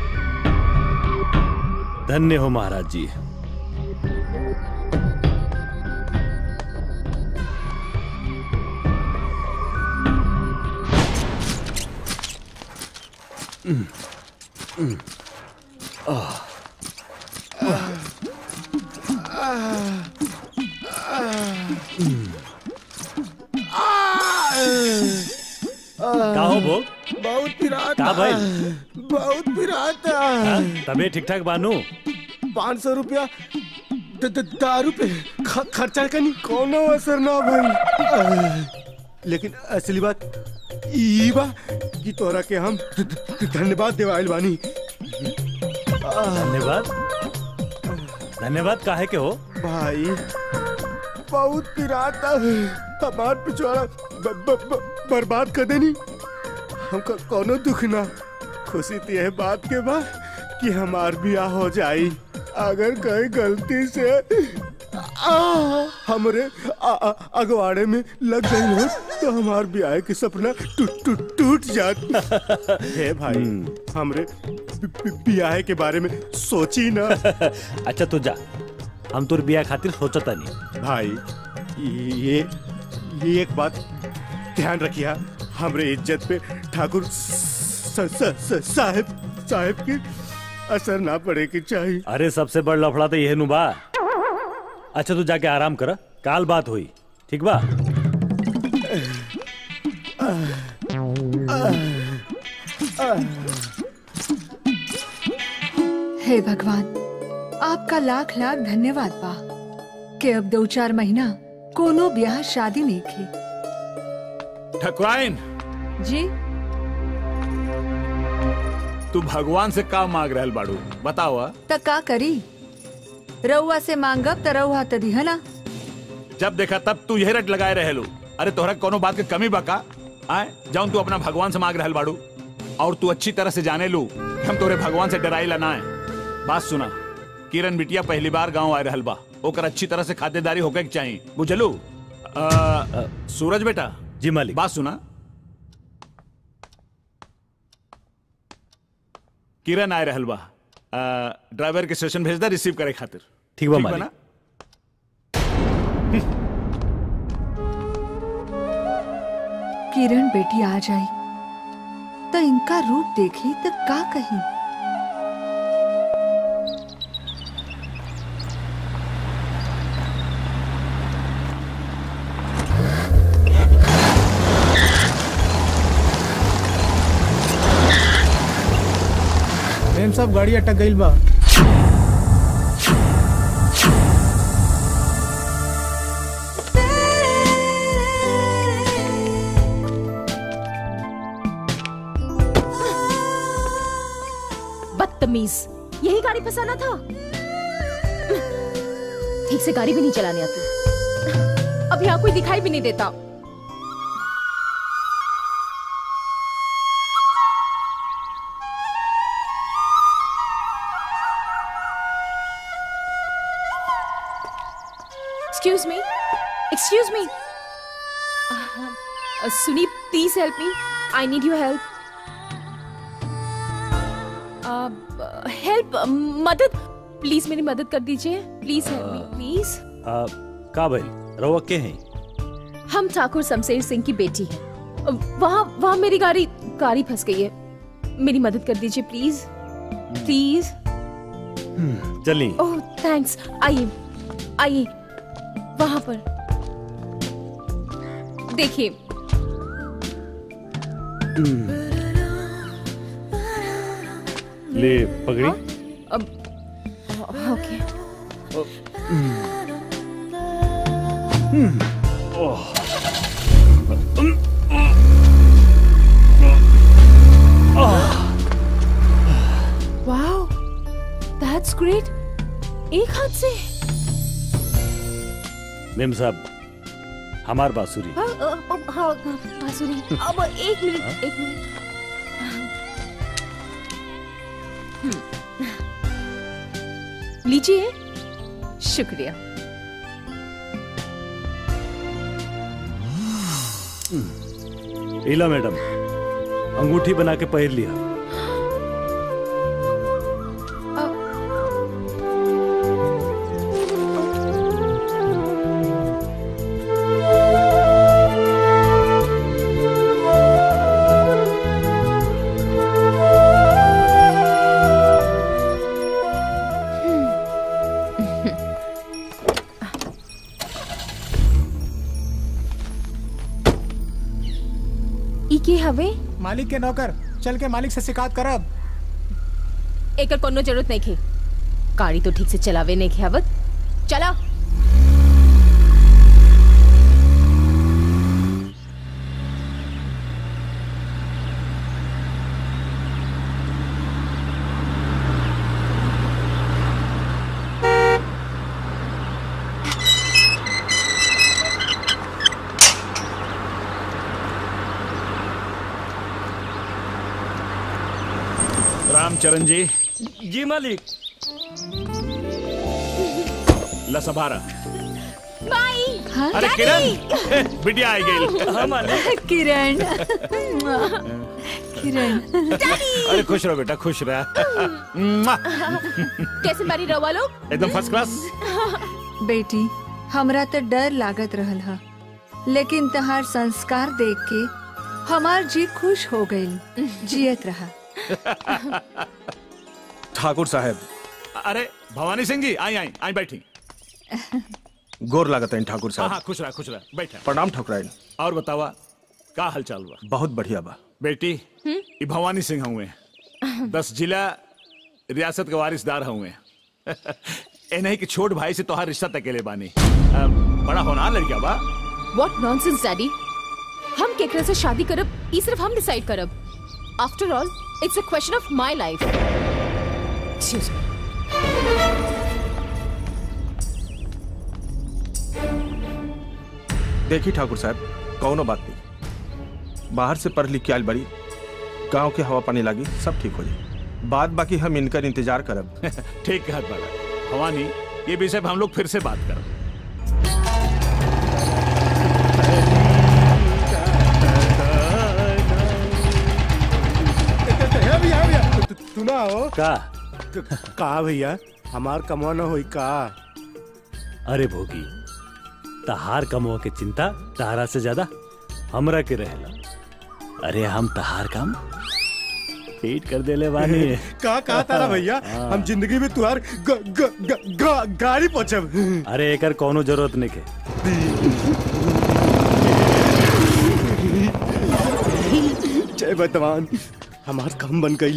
धन्य हो महाराज जी हम्म, हम्म, आह, हम्म। का हो भोग बहुत पिरात का भाई? बहुत पिरात हाँ, तबे ठीक ठाक बानू पाँच सौ रुपया द- द- दारू पे ख- खर्चा करनी कोनो असर ना भाई लेकिन असली बात ई बा कि तोरा के हम ध- ध- धन्यवाद देवाइल बानी धन्यवाद धन्यवाद काहे के हो भाई बहुत पिराता हमार पिछवाड़ा ब- ब- ब- बर्बाद कर देनी हमका कोनो दुख ना खुशी तो यह बात के बा कि हमार बियाह हो जाई अगर कहीं गलती से आ, हमरे आ, आ, अगवाड़े में लग गई हो तो हमार ब्याह के सपना टूट टूट टूट जात हे भाई हमरे बि- बि- ब्याह के बारे में सोची ना अच्छा तू जा हम तोर बिया खातिर सोचता नहीं भाई ये ये एक बात ध्यान रखिया हमरे इज्जत पे ठाकुर स- स- स- साहब साहब की असर ना पड़े की चाहिए अरे सबसे बड़ लफड़ा तो यह नु बा अच्छा तू जाके आराम कर काल बात हुई ठीक बा हे भगवान आपका लाख लाख धन्यवाद बा कि अब दो चार महीना कोनो ब्याह शादी नहीं की ठकुराइन जी तू भगवान से का मांग रहल बाड़ू बताओ आ? त का करी रउआ से मांगब त रउआ त दिहना जब देखा तब तू यही रट लगाए रहलू अरे तोहरा कोनो बात के कमी बका आए जाऊं तू अपना भगवान से मांग रहल बाड़ू और तू अच्छी तरह से जाने लू कि हम तोरे भगवान से डराई ला ना है बात सुना किरण बिटिया पहली बार गांव आए रहल बा ओकर अच्छी तरह से खातिरदारी होके के चाहिए बुझलू अ, सूरज बेटा जी मालिक बात सुना किरण आए रहल बा अ, ड्राइवर के स्टेशन भेज दे रिसीव करे खातिर ठीक बा ठीक मालिक ना? किरण बेटी आ जाई त इनका रूप देखी त का कही मेम साहब गाड़ी अटक गई बा बदतमीज यही गाड़ी फंसाना था ठीक से गाड़ी भी नहीं चलाने आती अब यहाँ कोई दिखाई भी नहीं देता एक्सक्यूज मी एक्सक्यूज मी सुनी please help me I need your help help मदद प्लीज मेरी मदद कर दीजिए प्लीज हेल्प मी प्लीज आ, का भाई रवा के हैं हम ठाकुर शमशेर सिंह की बेटी हैं वहाँ वहाँ मेरी गाड़ी गाड़ी फंस गई है मेरी मदद कर दीजिए प्लीज प्लीज चली ओह थैंक्स आइए आइए वहाँ पर देखिए ले पगड़ी अब ओके वाओ दैट्स ग्रेट एक हाथ से मेम साहब हमार बांसुरी हाँ, अ, अब हाँ बांसुरी अब एक मिनट एक मिनट हम्म। लीजिए शुक्रिया इला मैडम अंगूठी बना के पहन लिया ई के हवे मालिक के नौकर चल के मालिक से शिकायत करब एकर कोनो जरूरत नहीं खे गाड़ी तो ठीक से चलावे नहीं खेवत चला रामचरण जी जी मालिक लसभारा माई अरे किरण बिटिया आई गई हाँ मालिक किरण किरण अरे खुश रहो बेटा खुश रह मुआ। कैसे मारी रवा लोग एकदम फर्स्ट क्लास बेटी हमरा तो डर लागत रहल हा लेकिन तहार संस्कार देख के हमार जी खुश हो गई जियत रहा ठाकुर साहब अरे भवानी सिंह जी आई आई आई बैठी गोर लागत है ठाकुर हाँ साहब हाँ खुश रहा खुश रहा बैठा प्रणाम ठकुराइन और बतावा का हाल चाल हुआ बहुत बढ़िया बा बेटी ये भवानी सिंह हुए दस जिला रियासत के वारिसदार हुए ए नहीं कि छोट भाई से तोहार रिश्ता तकेले बानी अ, बड़ा होना लड़का बा व्हाट नॉनसेंस डैडी हम केकरा से शादी करब ई सिर्फ हम डिसाइड करब after all it's a question of my life excuse me देखी ठाकुर साहब कौनो बात नहीं बाहर से पढ़ लिख के आयल बड़ी गांव के हवा पानी लागी सब ठीक हो जाए बाद बाकी हम इनकर इंतजार करब ठीक कहत बड़ा भवानी ये विषय पे हम लोग फिर से बात करब भैया भैया भैया तु- तु- तू ना हो का का भैया हमार कमवा न होई का अरे भोगी तहार कमवा के चिंता तहारा से ज्यादा हमरा के रहेला अरे हम तहार काम पेट कर देले बानी का का तारा भैया हाँ। हम जिंदगी में तुहार ग, ग, ग, ग, गाड़ी पहुंचब अरे एकर कोनो जरूरत नहीं के जय वर्तमान हमार काम बन गई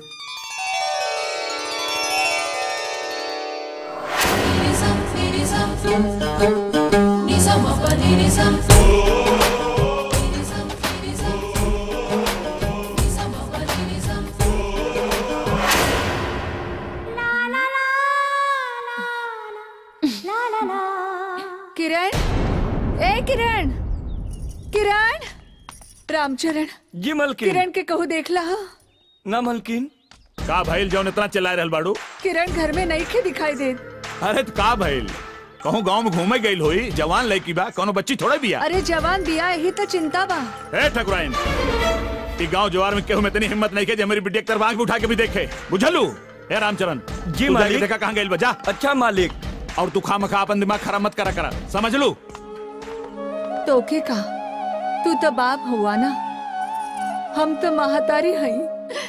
किरण ए किरण किरण रामचरण जी मलकिन किरण के कहू देखला हा? ना मलकिन का भइल जौन इतना चिल्लाए रहल बाड़ू किरण घर में नहीं खे दिखाई दे अरे तो का भइल कहूँ गांव में घूमे गई होई जवान लड़की बा कोनो बच्ची थोड़े बिया अरे जवान बिया यही तो चिंता बा ए ठकुराइन ई गांव जवार में केहू में इतनी हिम्मत नहीं के जे मेरी बिटिया के तरफ आंख उठा के भी देखे बुझलू ए रामचरण जी तू जाके मालिक। देखा कहाँ गइल बजा अच्छा मालिक और तू खा मखा अपन दिमाग खराब मत करा करा समझ लू तोके का तू तो बाप हुआ ना हम तो महातारी हई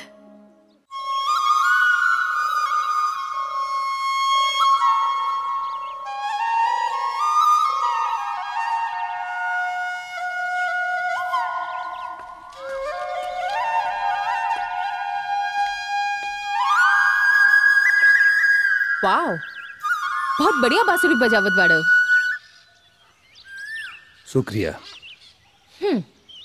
वाओ बहुत बढ़िया बांसुरी बजावत बाड़ो शुक्रिया हम्म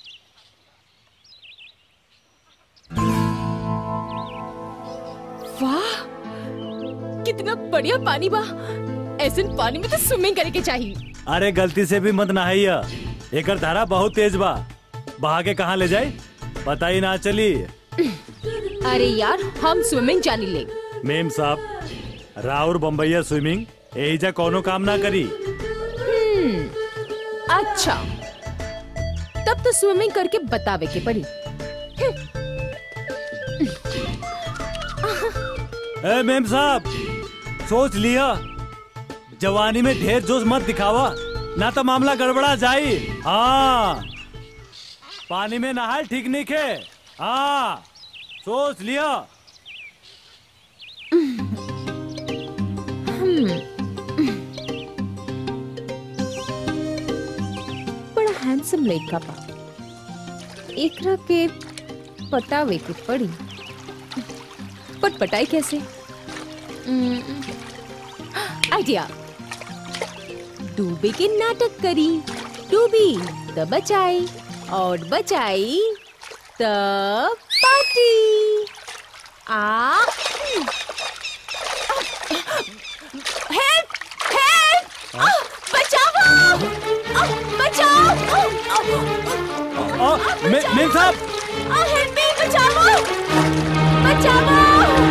वाह कितना बढ़िया पानी बा ऐसे पानी में तो स्विमिंग करे के चाहिए अरे गलती से भी मत नहाइया एकर धारा बहुत तेज बा बहा के कहाँ ले जाए पता ही ना चली अरे यार हम स्विमिंग जानी ले मेम साहब राउर बम्बैया स्विमिंग एहिजा कोनो काम ना करी हम्म अच्छा तब तो स्विमिंग करके बतावे के पड़ी ए मेम साहब सोच लिया जवानी में ढेर जोश मत दिखावा ना तो मामला गड़बड़ा जाई हाँ पानी में नहाल ठीक नहीं खे हाँ सोच लिया बड़ा हैंडसम लड़का बा एकरा के पटावे के पड़ी पट पटाई कैसे आइडिया डूबे के नाटक करी डूबी त बचाई और बचाई त पार्टी आ हेल्प हेल्प बचाओ आ, बचाओ आ, आ, मे, मेम साहब आ, हेल्प मी बचाओ बचाओ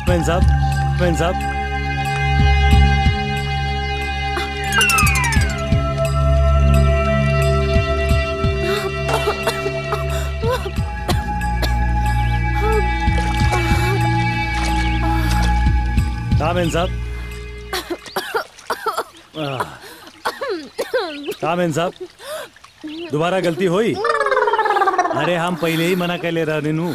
मैन साहब मैन साहब हाँ मैन साहब आह, हाँ मैन साहब दोबारा गलती हुई अरे हम पहले ही मना कर ले रहे नु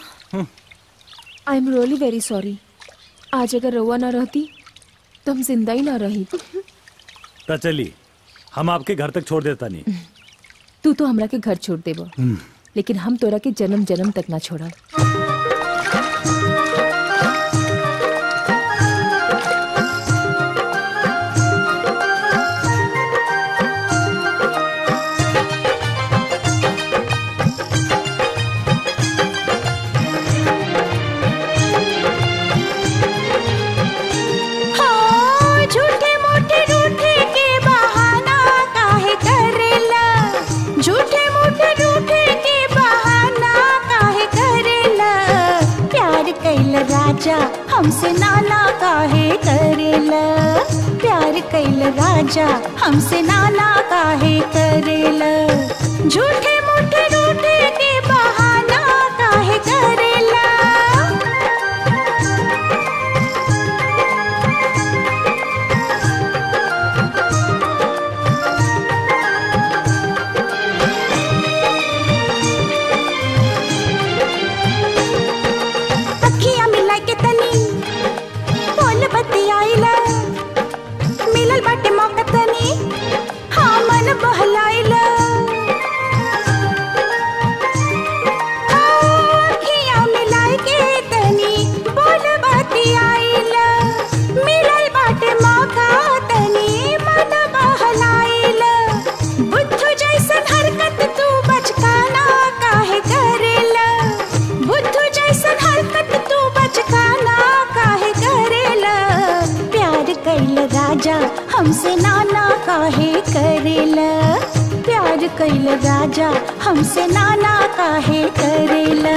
I am really very sorry आज अगर रउआ ना रहती तो हम जिंदा ही ना रही तो चली हम आपके घर तक छोड़ देता नहीं तू तो हमरा के घर छोड़ देबो लेकिन हम तोरा के जन्म जन्म तक ना छोड़ा हाँ, झूठे मूठे रूठे के बहाना काहे करेला झूठे मूठे रूठे के बहाना काहे करेला प्यार कैल राजा हमसे नाना काहे करेला प्यार कैल राजा हमसे नाना काहे करेला झूठे मूठे रूठे के बहाना काहे करेला अखियां मिला के तनी बोल बतियाइला मिलल बाटे मौका तनी हाँ मन बहलाइला हाँ, अखियां मिलाइ के तनी बोल बतियाइला मिलल बाटे मौका तनी मन बहलाइला बुद्धू जैसन हरकत तू बचकाना काहे करेला बुद्धू जैसन हरकत तू बचकाना काहे करेला प्यार कैल राजा हमसे नाना काहे करेला प्यार कैल राजा हमसे नाना काहे करेला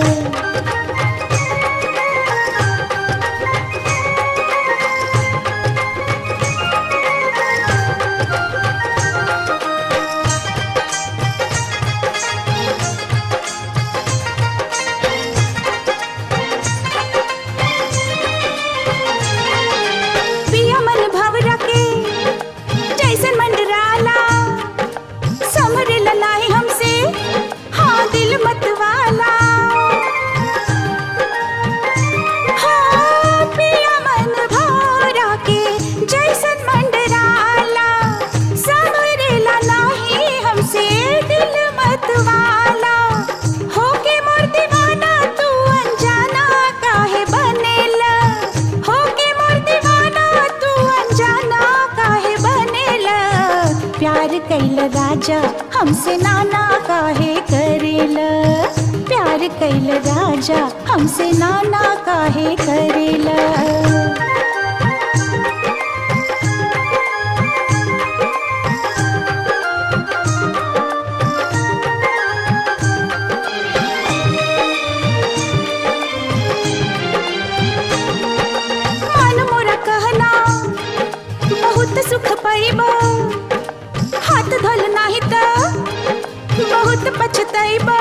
पिया मन भवरा के जैसन मंडराला समर ललाई हमसे हाँ दिल मत वाला हाँ पिया मन भवरा के जैसन मंडराला समर ललाई हमसे दिल मत वाला होके मोर दीवाना तू अनजाना काहे बनेला होके मोर दीवाना तू अनजाना काहे बनेला प्यार कैल राजा हमसे नाना काहे करेला प्यार कैल राजा हमसे नाना काहे करेला मन मोरा कहना बहुत सुख पाइबा हाथ धोल नाही त बहुत पछताइबा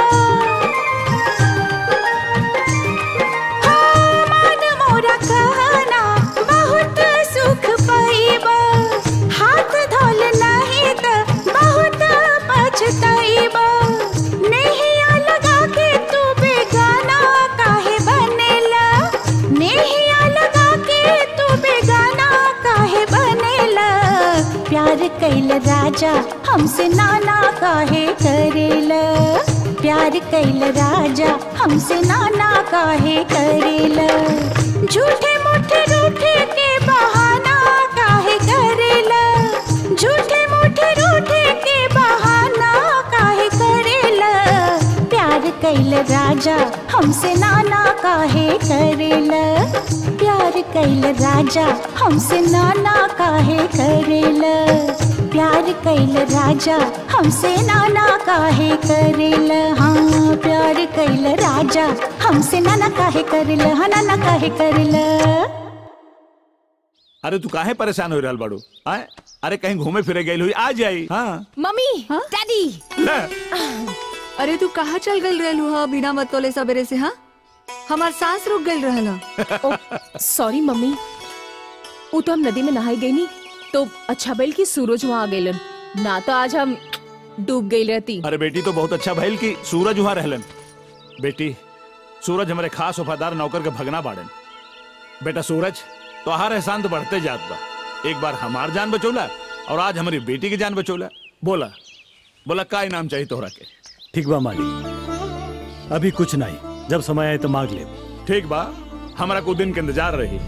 हाँ, मन मोरा कहना बहुत सुख पाइबा हाथ धोल नाही त बहुत पछताइबा नैया लगा के तू बेगाना काहे बनेला नैया लगा के तू बेगाना काहे बनेला प्यार कैल राजा हमसे नाना काहे करेला प्यार कैल राजा हमसे नाना काहे करेला झूठे मूठे रूठे के बहाना काहे करेला झूठे मूठे रूठे के बहाना काहे करेला प्यार कैल राजा हमसे नाना काहे करेला प्यार कैल राजा हमसे नाना काहे करेला प्यार कैल राजा हमसे नाना काहे करेला हाँ प्यार कैल राजा हमसे ना ना काहे करल हा ना ना काहे करल अरे तू काहे परेशान हो रहल बाड़ू आए अरे कहीं घूमे फिरे गई हुई आ जाई हाँ मम्मी डैडी ले अरे तू कहाँ चल गई रहलू हा बिना मतोले सवेरे से हाँ हमार सांस रुक गई रहल हा। सॉरी मम्मी वो तो हम नदी में नहाई गई नी तो अच्छा बैल की सूरज वहाँ आ गई ना तो आज हम डूब गई रहती अरे बेटी तो बहुत अच्छा भइल कि सूरज वहां रहलन बेटी सूरज हमारे खास वफादार नौकर के भगना बाड़न बेटा सूरज तो हर एहसान तो बढ़ते जात बा एक बार हमार जान बचौला और आज हमारी बेटी की जान बचौला बोला बोला का इनाम चाहिए तोहरा के ठीक बा मालिक अभी कुछ नहीं जब समय आए तो मांग ले ठीक बा हमारा कुछ दिन के इंतजार रही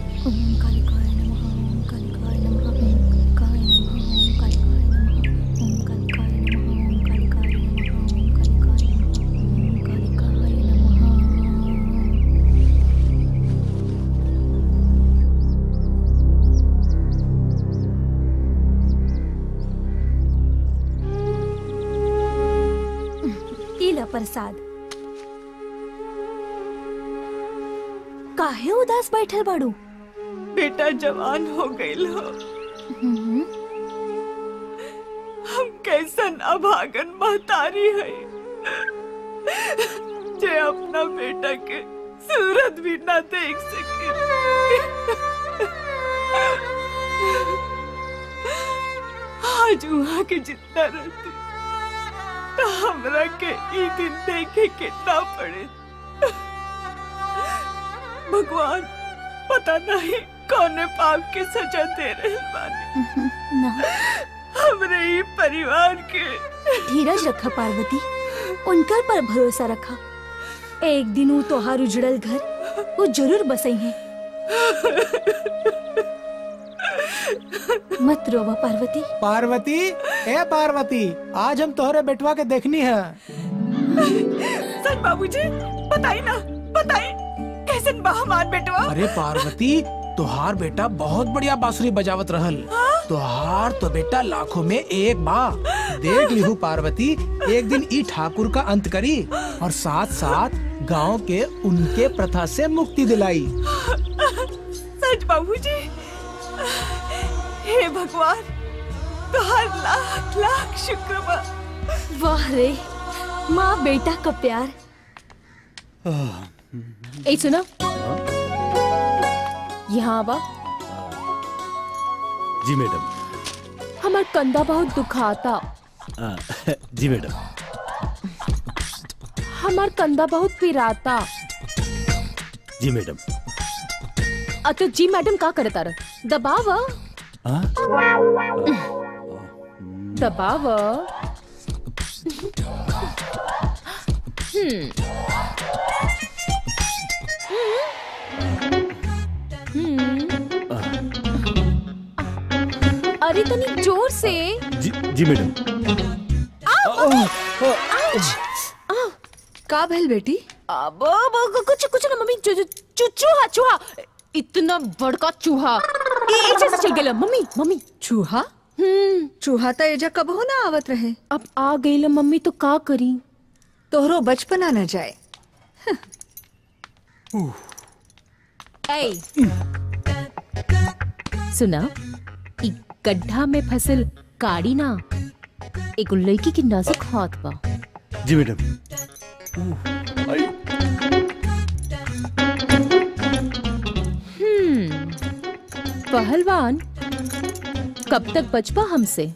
इला प्रसाद काहे उदास बैठल बाड़ू बेटा जवान हो गई हो हम कैसन अभागन महतारी है जे अपना बेटा के सूरत भी ना देख सके आज वहाँ के जितना रहती तो हमरा के ई दिन देखे के ना पड़े भगवान पता नहीं कौने पाप के सजा दे रहे बानी ना हमरे ही परिवार के धीरज रखा पार्वती उनकर पर भरोसा रखा एक दिन वो तोहार उजड़ल घर वो जरूर बसई है मत रोवा पार्वती पार्वती ए पार्वती आज हम तोहरे बेटवा के देखनी है सच बाबूजी बताई ना बताई कैसन बा हमार बेटवा अरे पार्वती तोहार बेटा बहुत बढ़िया बांसुरी बजावत रहल तोहार तो बेटा लाखों में एक बा देख लिहू पार्वती एक दिन ई ठाकुर का अंत करी और साथ साथ गांव के उनके प्रथा से मुक्ति दिलाई सच बाबूजी हे भगवान तुहार लाख लाख शुक्र बा वाह रे माँ बेटा का प्यार ए सुनो यहाँ आवा जी मैडम हमार कंधा बहुत दुखाता आ, जी मैडम हमार कंधा बहुत पिराता जी मैडम अ तो जी मैडम का करता रह दबावा हाँ? दबावा हम्म हम्म अरे तनी जोर से जी जी मैडम का भइल बेटी अब अब- कुछ कुछ ना मम्मी चू, चू, चूहा चूहा इतना बड़का चूहा ये ऐसे से चल गया मम्मी मम्मी चूहा हम्म चूहा तो एजा कबहो ना आवत रहे अब आ गई मम्मी तो का करी तोहरो बचपना न जाए ऐ सुना इ गड्ढा में फसल काड़ी ना एगो लड़की की नाजुक हाथ बा जी मैडम हम्म पहलवान कब तक बचपा हमसे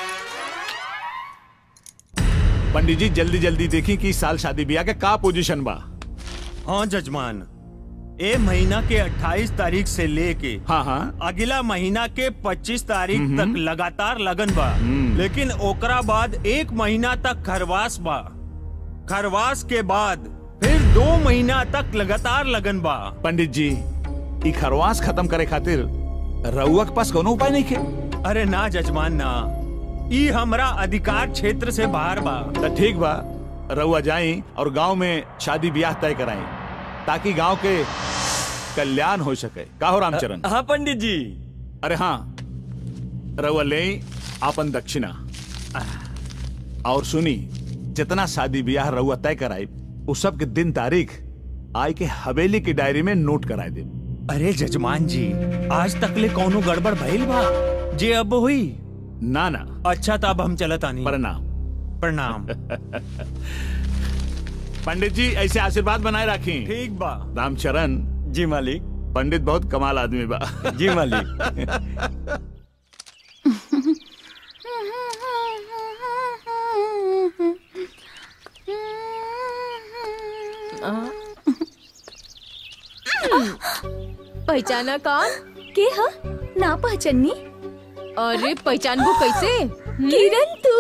पंडित जी जल्दी जल्दी देखी कि इस साल शादी ब्याह के का पोजीशन बा हाँ जजमान ए महीना के 28 तारीख से लेके हाँ हाँ अगला महीना के 25 तारीख हम्म। तक लगातार लगन बा लेकिन ओकरा बाद एक महीना तक खरवास बा खरवास के बाद फिर दो महीना तक लगातार लगन बा पंडित जी ई खरवास खत्म करे खातिर रउआ के पास कोनो उपाय नहीं के अरे ना जजमान ना ई हमरा अधिकार क्षेत्र से बाहर बा तो ठीक बा रउआ जाई और गांव में शादी ब्याह तय कराई ताकि गांव के कल्याण हो सके का हो रामचरण हाँ पंडित जी अरे हाँ रउआ ले आपन दक्षिणा और सुनी जितना शादी ब्याह रउआ तय कराई उस सब के दिन तारीख आई के हवेली की डायरी में नोट कराए दे अरे जजमान जी आज तक ले कौनो गड़बड़ भइल बा जे अब हुई ना ना अच्छा तो अब हम चलत आनी प्रणाम प्रणाम पंडित जी ऐसे आशीर्वाद बनाए रखी ठीक बा रामचरण जी मालिक पंडित बहुत कमाल आदमी बा जी मालिक पहचाना कौन के ह ना पहचानी अरे पहचानबो कैसे किरण तू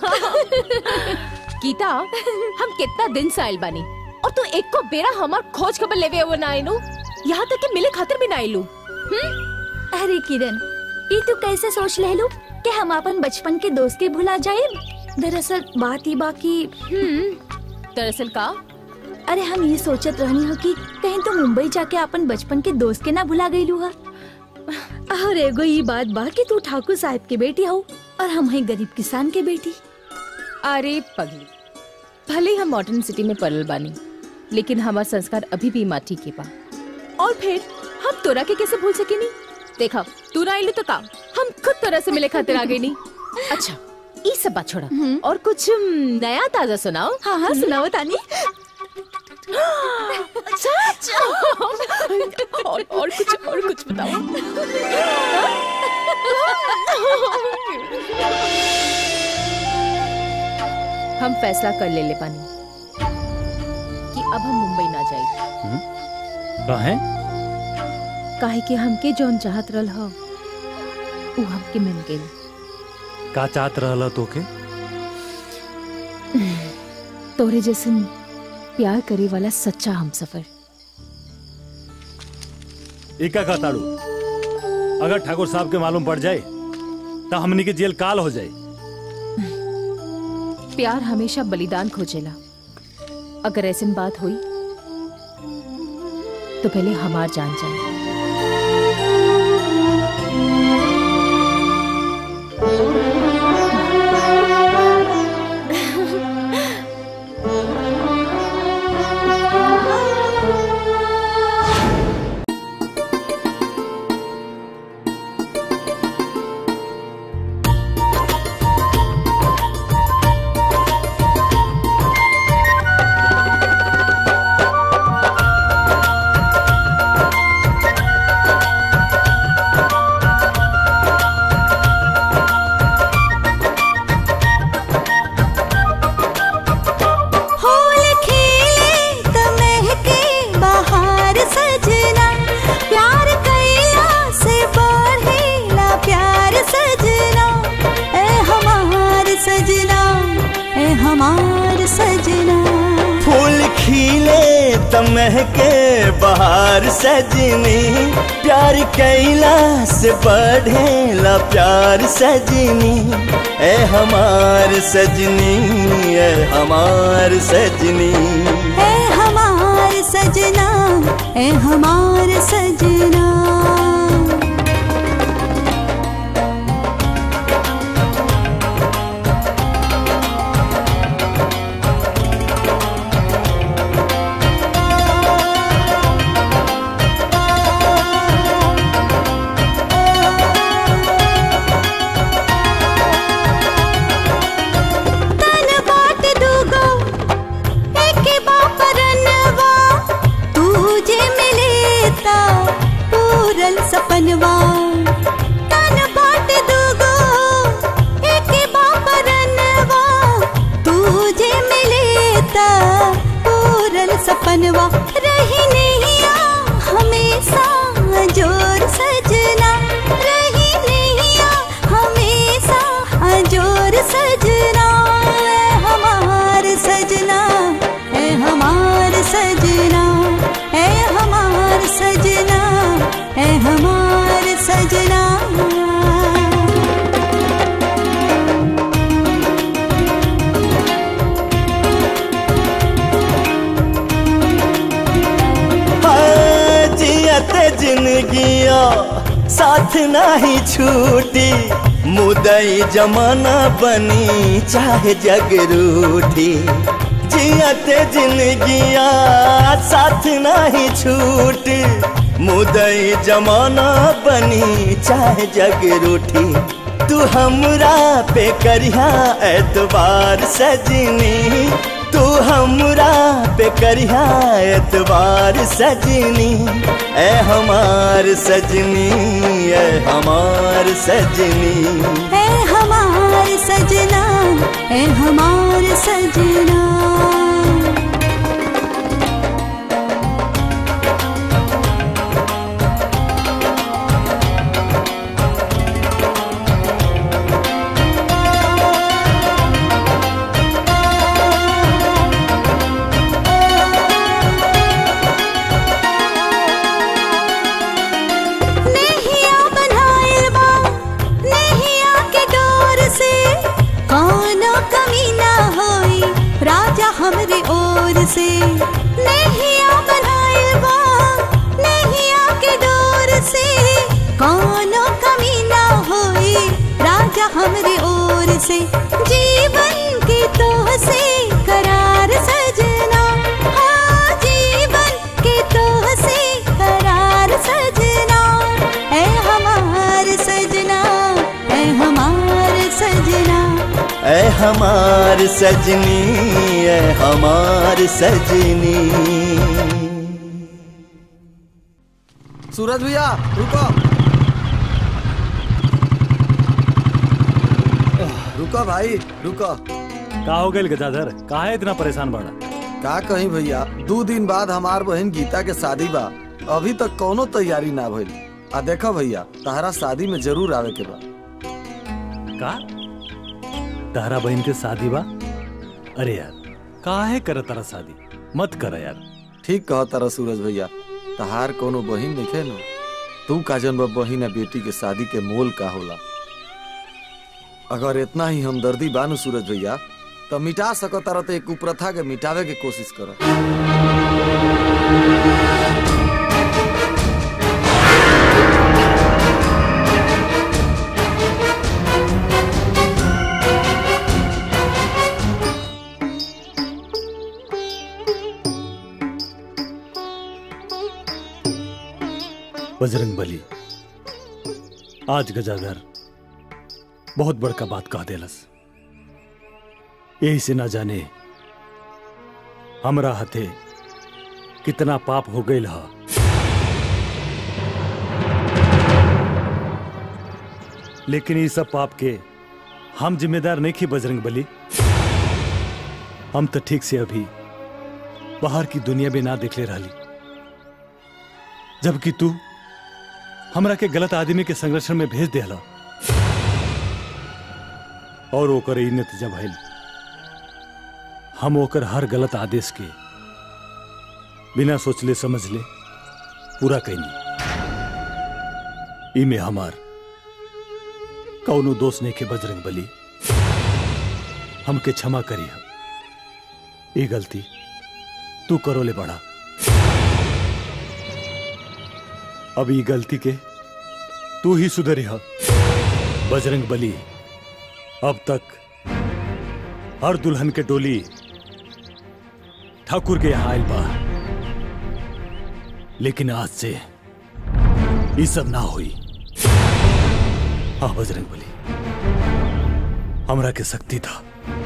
गीता हम कितना दिन से आइल बानी और तू एक को बेरा हमार खोज खबर लेवे वो ना आइलू यहाँ तक कि मिले खातिर भी ना आइलू अरे किरण ये तू कैसे सोच ले लू कि हम अपन बचपन के दोस्त के भुला जाए दरअसल बात ही बाकी दरअसल का अरे हम ये सोचत रहनी हो कि कहीं तो मुंबई जाके अपन बचपन के दोस्त के ना भुला गई लू और एगो ये बात बा कि तू ठाकुर साहब के बेटी हो और हम हैं गरीब किसान के बेटी अरे पगली भले ही हम मॉडर्न सिटी में पड़ल बानी लेकिन हमार संस्कार अभी भी माटी के बा और फिर हम तोरा के कैसे भूल सकेनी देखा तू ना आइलू तो का हम खुद तोरा से मिले खातिर आ गई नी अच्छा ये सब बात छोड़ा और कुछ हम्म, नया ताजा सुनाओ हाँ हाँ सुनाओ तानी सच और और कुछ और कुछ बताओ हम फैसला कर ले ले पानी कि अब हम मुंबई ना जाए काहे काहे कि हमके जौन चाहत रहल हो उ हमके मिल गई का चाहत रहला तोके तोरे जैसन प्यार करे वाला सच्चा हम सफर इका का ताड़ू अगर ठाकुर साहब के मालूम पड़ जाए तो हमनी के जेल काल हो जाए प्यार हमेशा बलिदान खोजेला अगर ऐसी बात हुई तो पहले हमार जान जाए फूल खिले त महके बहार सजना प्यार कैला से बढ़ेला प्यार सजना ए हमार सजना ए हमार सजना फूल खिले तमह के बहार सजनी प्यार कैला से बढ़ेला प्यार सजनी ए हमार सजनी ए हमार सजनी ए हमार सजना ए हमार सजना तन बाट दूगो एके बापरनवा तुझे मिलेता पूरन सपनवा तन बाट दूगो एके बापरनवा तुझे मिलेता पूरन सपनवा रही नैया हमेशा जोर सजना रही नैया हमेशा जोर सजना ए हमार सजना ए हमार सजना ए हमार सजना ए हमार सजना हाँ, जियत जिंदगिया साथ नहीं छूटी मुदई जमाना बनी चाहे जग रूठी जियते जिंदगिया साथ नहीं छूट मुदई जमाना बनी चाहे जग रूठी तू हमरा पे करिया एतबार सजनी तू हमरा पे करिया एतबार सजनी ए हमार सजनी ए हमार सजनी ए हमार सजना ए हमार सजना नेहिया बनाइल बा नेहिया के डोर से कोनो कमी ना होई राजा हमरे ओर से नेहिया बनाइल बा नेहिया के डोर से कोनो कमी ना होई राजा हमरे ओर से जीवन के तो से करार सजना हाँ जीवन के तो से करार सजना ए हमार सजना ए हमार सजना ए हमार सजनी ए हमार सजनी सूरज भैया रुको रुको भाई रुको का हो गई गजाधर काहे इतना परेशान बाड़ा का कहीं भैया दो दिन बाद हमार बहन गीता के शादी बा अभी तक कोनो तैयारी ना भइल आ देखो भैया तहरा शादी में जरूर आवे के बा का तारा बहन के शादी बा अरे यार काहे कर तारा शादी मत कर यार ठीक कह तारा सूरज भैया तहार कोनो बहिन नहीं नु तू का जन बहिन आ बेटी के शादी के मोल का होला अगर इतना ही हमदर्दी बानू सूरज भैया तो मिटा सको तारा तो एक कुप्रथा के मिटावे के कोशिश कर बजरंग बली आज गजाधर बहुत बड़का बात कह देलस यही से ना जाने हमरा हथे कितना पाप हो गई हा लेकिन ये सब पाप के हम जिम्मेदार नहीं थे बजरंग बली हम तो ठीक से अभी बाहर की दुनिया में ना दिखले रहली जबकि तू हमरा के गलत आदमी के संरक्षण में भेज देला और ओकर ई नतीजा भइल हम ओकर हर गलत आदेश के बिना सोचले समझले पूरा कैनी इमे हमार कौनो दोष नहीं के बजरंग बली हमके क्षमा करी हम ये गलती तू करो ले बड़ा अब ये गलती के तू ही सुधरी हा बजरंग बली अब तक हर दुल्हन के डोली ठाकुर के यहां आयल बा लेकिन आज से ये सब ना हुई हाँ बजरंग बली हमरा के शक्ति था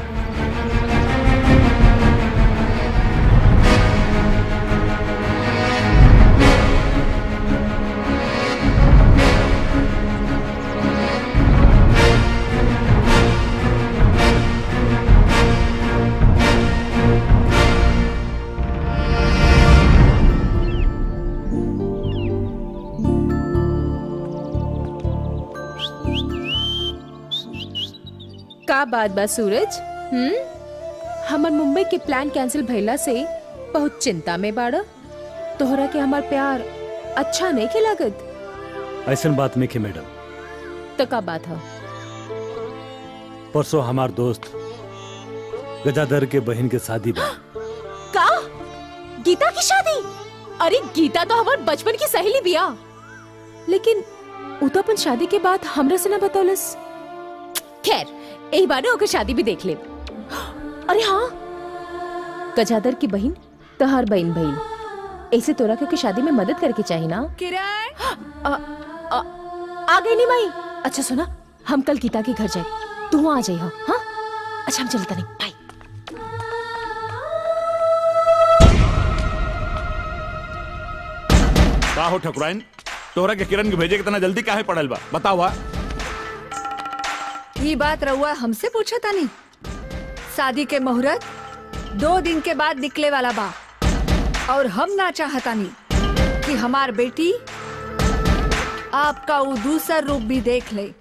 का बात बा सूरज हम्म हमर मुंबई के प्लान कैंसिल भइला से बहुत चिंता में बाड़ा तोहरा के हमार प्यार अच्छा नहीं के लागत ऐसन बात नहीं के मैडम तो का बात है परसों हमार दोस्त गजाधर के बहन के शादी बा का गीता की शादी अरे गीता तो हमार बचपन की सहेली बिया लेकिन उ तो अपन शादी के बाद हमरा से ना बतौलस खैर एक बार ओकर शादी भी देख ले अरे हाँ गजादर की बहन तहार बहन बहन ऐसे तोरा के, के शादी में मदद करके चाहिए ना किरण आ, आ, आ गई नहीं माई अच्छा सुना हम कल गीता के घर जाए तू आ जाइए हाँ अच्छा हम चलता नहीं बाय का हो ठकुराइन तोहरा के किरण के भेजे के तना जल्दी काहे पड़ल बा बतावा ये बात रहुआ हमसे पूछा था नहीं शादी के मुहूर्त दो दिन के बाद निकले वाला बा और हम ना चाहता नहीं कि हमार बेटी आपका वो दूसर रूप भी देख ले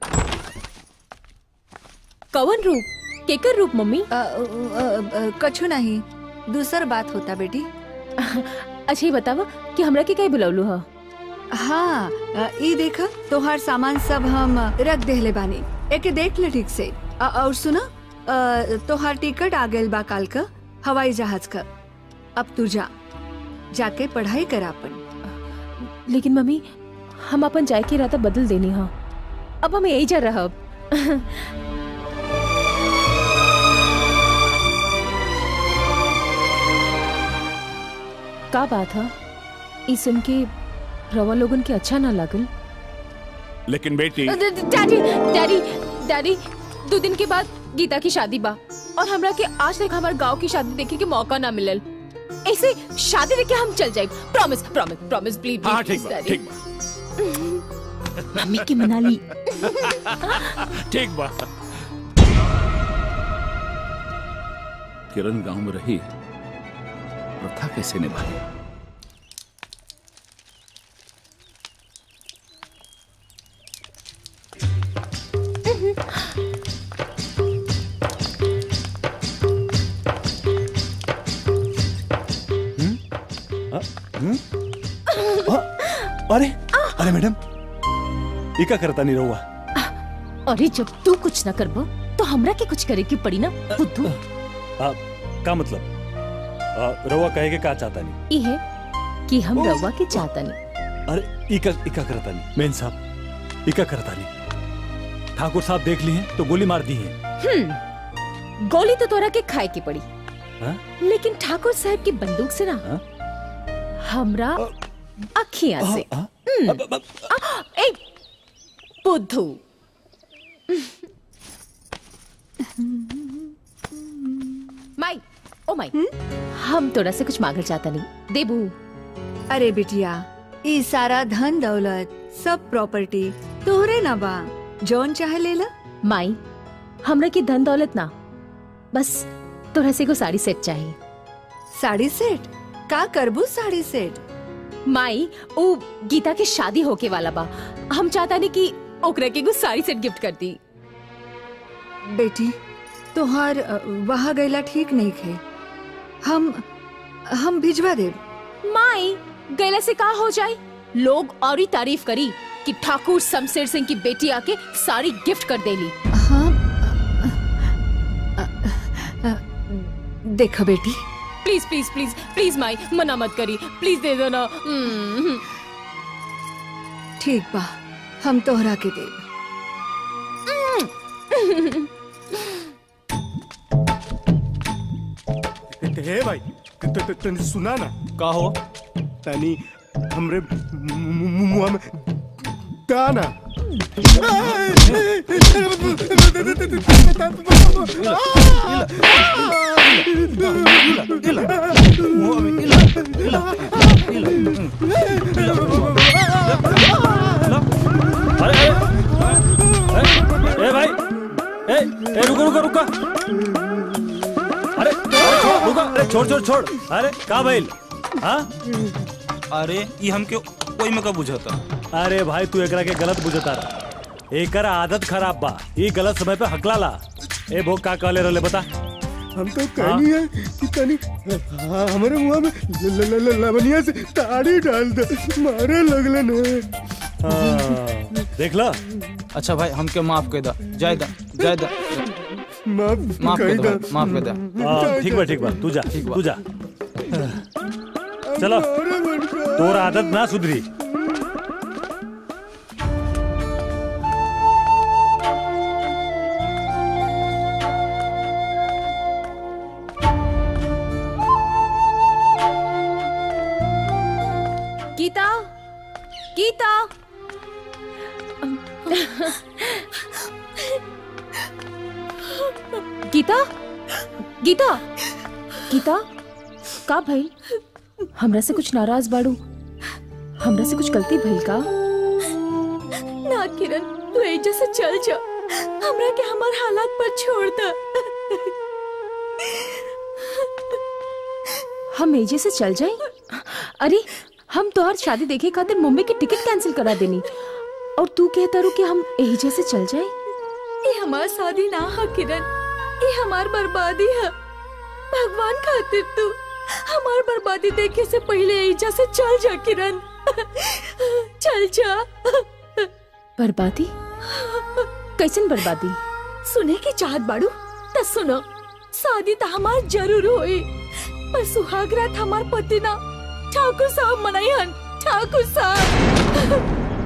कवन रूप केकर रूप मम्मी कछु नहीं दूसर बात होता बेटी अच्छा ये बतावा कि हमरा के कहीं बुलौलू हा हाँ अ, ई देखा तोहार सामान सब हम रख देहले बानी एके देख ले ठीक से अ, और सुना अ, तोहार टिकट आ गइल बा काल का हवाई जहाज का अब तू जा जाके पढ़ाई कर अपन लेकिन मम्मी हम अपन जाए के इरादा बदल देनी हा अब हम यही जा रहा का बात है ई सुन के रवा लोगन के अच्छा ना लागल लेकिन बेटी डैडी डैडी डैडी दो दिन के बाद गीता की शादी बा और हमरा के आज तक हमारे गांव की शादी देखे के मौका ना मिलल ऐसे शादी देखे हम चल जाए प्रॉमिस प्रॉमिस प्रॉमिस प्लीज हाँ ठीक बा ठीक बा मम्मी की मना ली ठीक बा किरण गांव में रही प्रथा कैसे निभाई अरे अरे मैडम ये क्या करता नहीं रहुआ अरे जब तू कुछ ना करबो तो हमरा के कुछ करे की पड़ी ना बुद्धू आ, का मतलब आ, रहुआ कहे के का चाहता नहीं ई है कि हम रवा के चाहता नहीं अरे इका इका करता नहीं मेन साहब इका करता नहीं ठाकुर साहब देख ली हैं तो गोली मार दी है हम्म गोली तो तोरा के खाए की पड़ी हाँ? लेकिन ठाकुर साहब की बंदूक से ना हमरा अखियां से हम्म, आ, ए बुद्धू माई ओ माई हम तोरा से कुछ मांगल चाहता नहीं देबू अरे बिटिया ई सारा धन दौलत सब प्रॉपर्टी तोहरे ना बा जौन चाहे ले ला माई हमरा की धन दौलत ना बस तोरा से को साड़ी सेट चाहिए साड़ी सेट का करबू साड़ी सेट माई ओ गीता के शादी होके वाला बा हम चाहता नहीं कि ओकरा के को साड़ी सेट गिफ्ट कर दी बेटी तोहार अ, वहाँ गैला ठीक नहीं खे हम हम भिजवा देब माई गैला से का हो जाए लोग और ही तारीफ करी कि ठाकुर शमशेर सिंह की बेटी आके साड़ी गिफ्ट कर देली देखो बेटी प्लीज प्लीज प्लीज प्लीज माई मना मत करी प्लीज दे दो ना हम्म, ठीक बा हम तोहरा के देब हे भाई त- त- तनी सुना ना का हो तनी हमरे मु- मु- मु- मुंह में दाना अरे अरे ए भाई ए ए रुको रुको रुको अरे छोड़, रुको अरे छोड़ छोड़ छोड़ अरे का भइल हाँ अरे ये हमके कोई में का बुझाता अरे भाई तू एकरा के गलत बुझता रहा एकर आदत खराब बा ये गलत समय पे हकला ला ए भोग का कहले रहले बता हम तो कहनी है कि तनी हाँ, हमारे मुंह में ल- ल- ल- ल- लवनिया से ताड़ी डाल दे मारे लगलन है हाँ, देख ला अच्छा भाई हमके माफ कर दा जाय दा जाय दा माफ माफ कर कही दो दा। भाई, माफ कर दा हाँ, ठीक बा ठीक बा तू जा तू जा चलो तोर आदत ना सुधरी गीता गीता गीता गीता का भइल हमरा से कुछ नाराज बाड़ू हमरा से कुछ गलती भइल का ना किरण तू एजा से चल जा हमरा के हमार हालात पर छोड़ दे हम एजे से चल जाए अरे हम तोहर शादी देखे खातिर मुंबई की टिकट कैंसिल करा देनी और तू कहता रू कि हम एजे से चल जाए ये हमार शादी ना है किरण ये हमार बर्बादी है भगवान खातिर तू हमार बर्बादी देखे से पहले एजा से चल जा किरण चल जा बर्बादी कैसन बर्बादी सुने की चाहत बाड़ू त सुनो शादी तो हमार जरूर होई पर सुहाग रात हमार पति ना ठाकुर साहब मनाइहन ठाकुर साहब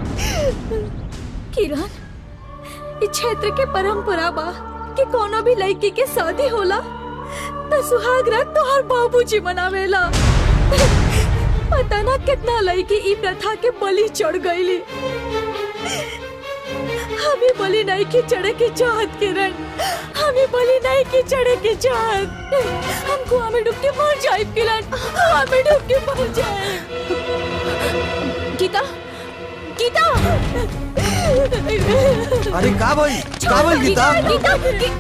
किरण इस क्षेत्र के परंपरा बा कि कोनो भी लड़की के शादी होला त सुहाग रात तोहर बाबूजी मनावेला पता ना कितना लड़की ई प्रथा के बलि चढ़ गईली हमें बलि नहीं की चढ़े की चाहत किरण हमें बलि नहीं की चढ़े की चाहत हम कुआं में डूब के मर जाए किरण कुआं में डूब के मर जाए गीता गीता अरे का भाई का भाई गीता गीता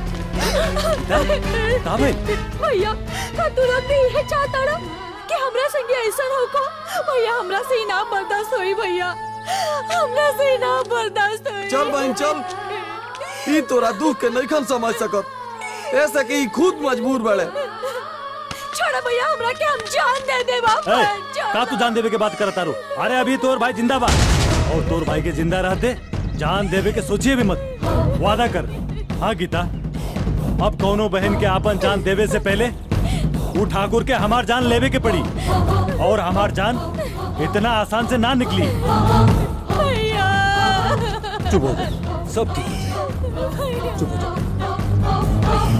का भाई भैया का तुरंत ही है चाहता ना कि हमरा संगे ऐसा हो को भैया हमरा से ही ना बर्दाश्त होई भैया हमरा से ही ना बर्दाश्त होई चल बहन चल ई तोरा दुख के नहीं समझ सकत ऐसे कि ई खुद मजबूर बड़े छोड़ा भैया हमरा के हम जान दे दे बाबा ए, का तू जान देवे के बात करता रू अरे अभी तोर भाई जिंदा बा और तोर भाई के जिंदा रहते जान देवे के सोचिए भी मत वादा कर हाँ गीता अब कौनो बहन के आपन जान देवे से पहले वो ठाकुर के हमार जान लेवे के पड़ी और हमार जान इतना आसान से ना निकली भैया चुप हो जा सब ठीक हो जाएगा। चुप हो जा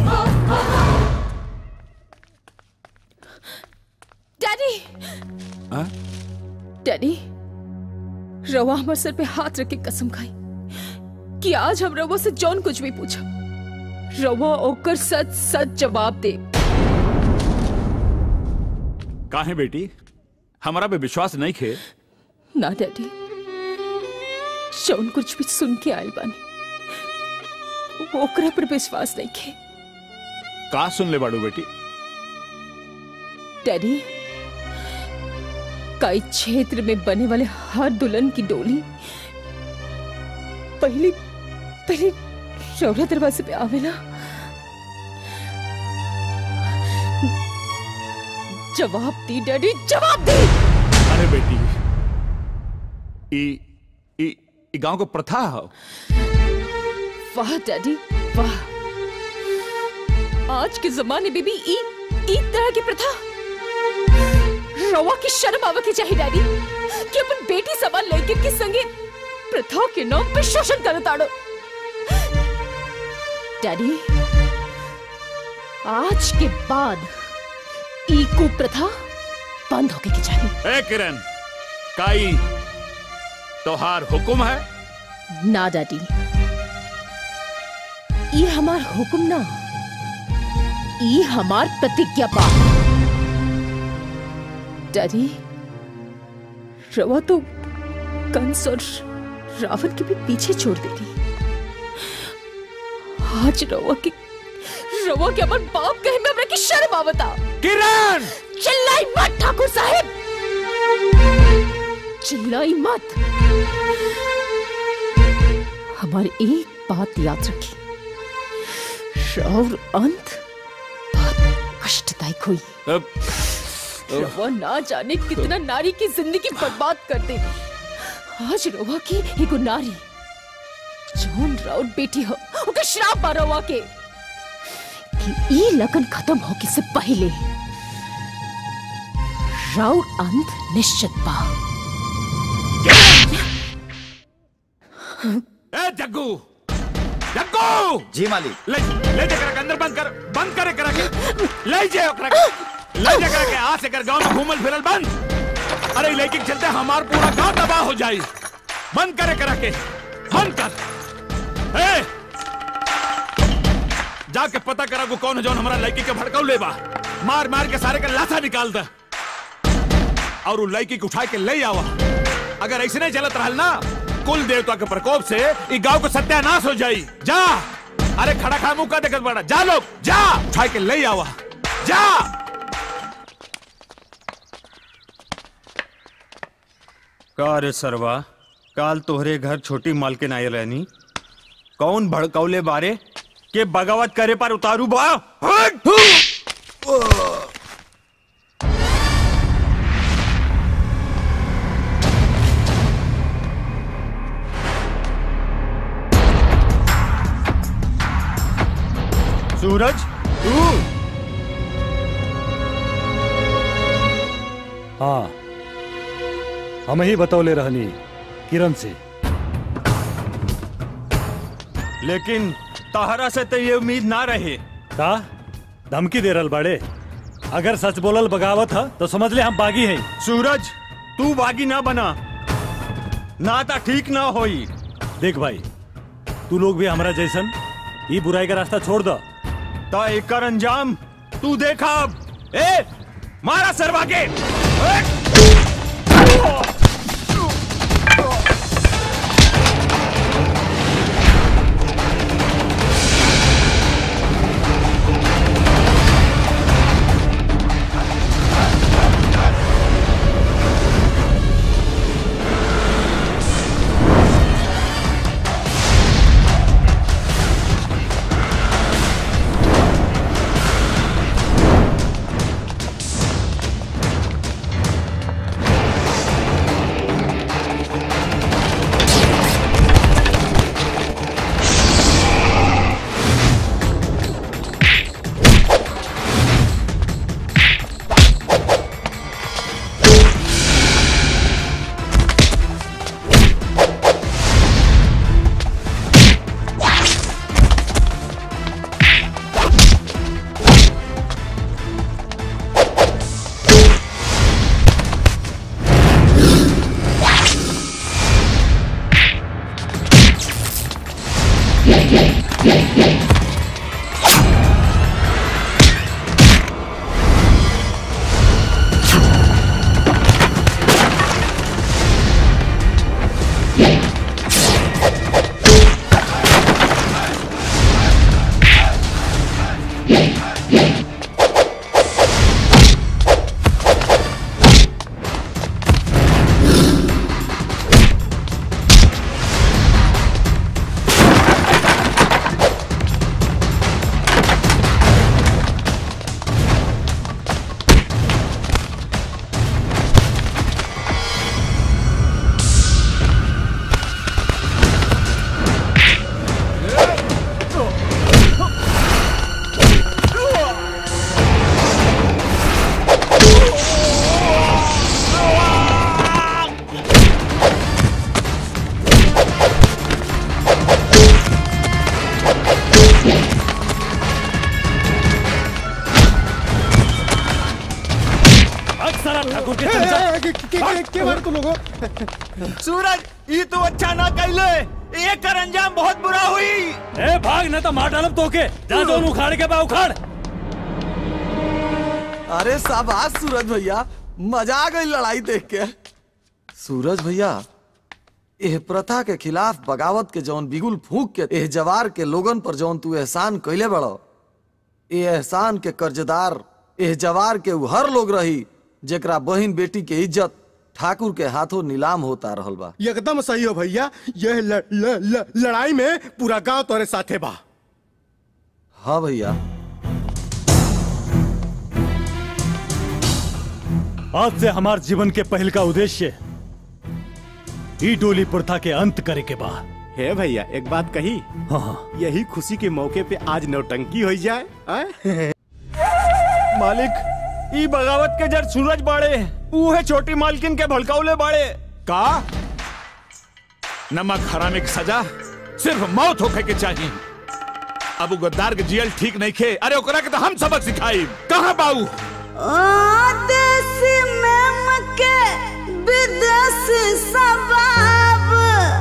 डैडी डैडी रवा हमारे सर पे हाथ रख के कसम खाई कि आज हम रवा से जौन कुछ भी पूछा रवा ओकर सच सच जवाब दे काहे बेटी हमारा पे विश्वास नहीं खे ना डैडी जौन कुछ भी सुन के आयल बानी ओकरा पर विश्वास नहीं खे का सुन ले बाड़ू बेटी डैडी कई क्षेत्र में बने वाले हर दुल्हन की डोली पहली पहली रौरा दरवाजे पे आवेला जवाब दी डैडी जवाब दी अरे बेटी ई ई ई गांव को प्रथा है वाह डैडी वाह आज के जमाने में भी ई ई तरह की प्रथा रवा की शर्म आवे की चाहिए डैडी कि अपन बेटी सवाल लेकर के संगे प्रथा के नाम पे शोषण कर ताड़ो डैडी आज के बाद ई कुप्रथा बंद होके की चाहिए ए किरण काई तोहार हुक्म है ना डैडी ये हमार हुक्म ना ये हमार प्रतिज्ञा पा डैडी रवा तो कंस और रावण के भी पीछे छोड़ देती आज रवा के रवा के अपन बाप कहे में हमरा की शर्म आवता किरण चिल्लाई मत ठाकुर साहब चिल्लाई मत हमारी एक बात याद रखी और अंत बहुत कष्टदायक हुई अब रवा ना जाने कितना नारी की जिंदगी बर्बाद कर दे आज रवा की एगो नारी जौन राउत बेटी हो ओके श्राप बा रवा के कि ई लगन खत्म होके से पहले राउत अंत निश्चित बा ए जग्गू जग्गू जी मालिक ले ले जा करा के अंदर बंद कर बंद करे करा के ले जा ओकरा के ले जा करा के आ से कर गांव में घूमल फिरल बंद अरे ई लड़की के चलते हमार पूरा गांव तबाह हो जाई बंद करे करा के बंद कर ए! जाके पता करा को कौन है जौन हमारा लड़की के भड़काऊ लेबा मार मार के सारे का लाशा निकाल दे और वो लड़की को उठा के ले आवा अगर ऐसे नहीं चलत रहल ना कुल देवता के प्रकोप से ई गांव को सत्यानाश हो जाई जा अरे खड़ा खा मुंह का देखत बड़ा जा लोग जा उठा के ले आवा जा का रे सरवा काल तोहरे घर छोटी मालकिन आयल रहनी कौन भड़कौले बारे के बगावत करे पर उतारू बा हट! सूरज तू हाँ हम ही बतौले रहनी किरण से लेकिन तहरा से तो ये उम्मीद ना रहे का धमकी दे रहल बाड़े अगर सच बोलल बगावत है तो समझ ले हम बागी हैं सूरज तू बागी ना बना ना ता ठीक ना होई देख भाई तू लोग भी हमारा जैसन ये बुराई का रास्ता छोड़ दो ता एकर अंजाम तू देखा अब ए मारा सरवा के अक्सर ठाकुर के के बारे तुम लोगों सूरज ये तो अच्छा ना कैले ये कर अंजाम बहुत बुरा हुई ए भाग न तो मार डालब तोके जा जोन उखाड़ के बा उखाड़ अरे शाबाश सूरज भैया मजा आ गई लड़ाई देख के सूरज भैया एह प्रथा के खिलाफ बगावत के जौन बिगुल फूक के एह जवार के लोगन पर जौन तू एहसान कैले बड़ो ए एहसान के कर्जदार एह जवार के उ हर लोग रही जेकरा बहिन बेटी के इज्जत ठाकुर के हाथों नीलाम होता रहल बा एकदम सही हो भैया यह ल, ल, ल, लड़ाई में पूरा गांव तोरे साथे बा हाँ भैया आज से हमार जीवन के पहल का उद्देश्य ई डोली प्रथा के अंत करे के बा हे भैया एक बात कही हाँ यही खुशी के मौके पे आज नौटंकी हो जाए आए? मालिक ई बगावत के जड़ सूरज बाड़े ऊ है छोटी मालकिन के भड़काउले बाड़े का नमक हरामे की सजा सिर्फ मौत होखे के चाहिए अब उ गद्दार के जियल ठीक नहीं खे अरे ओकरा के तो हम सबक सिखाई कहाँ बाऊ देसी में मके विदेशी सबाब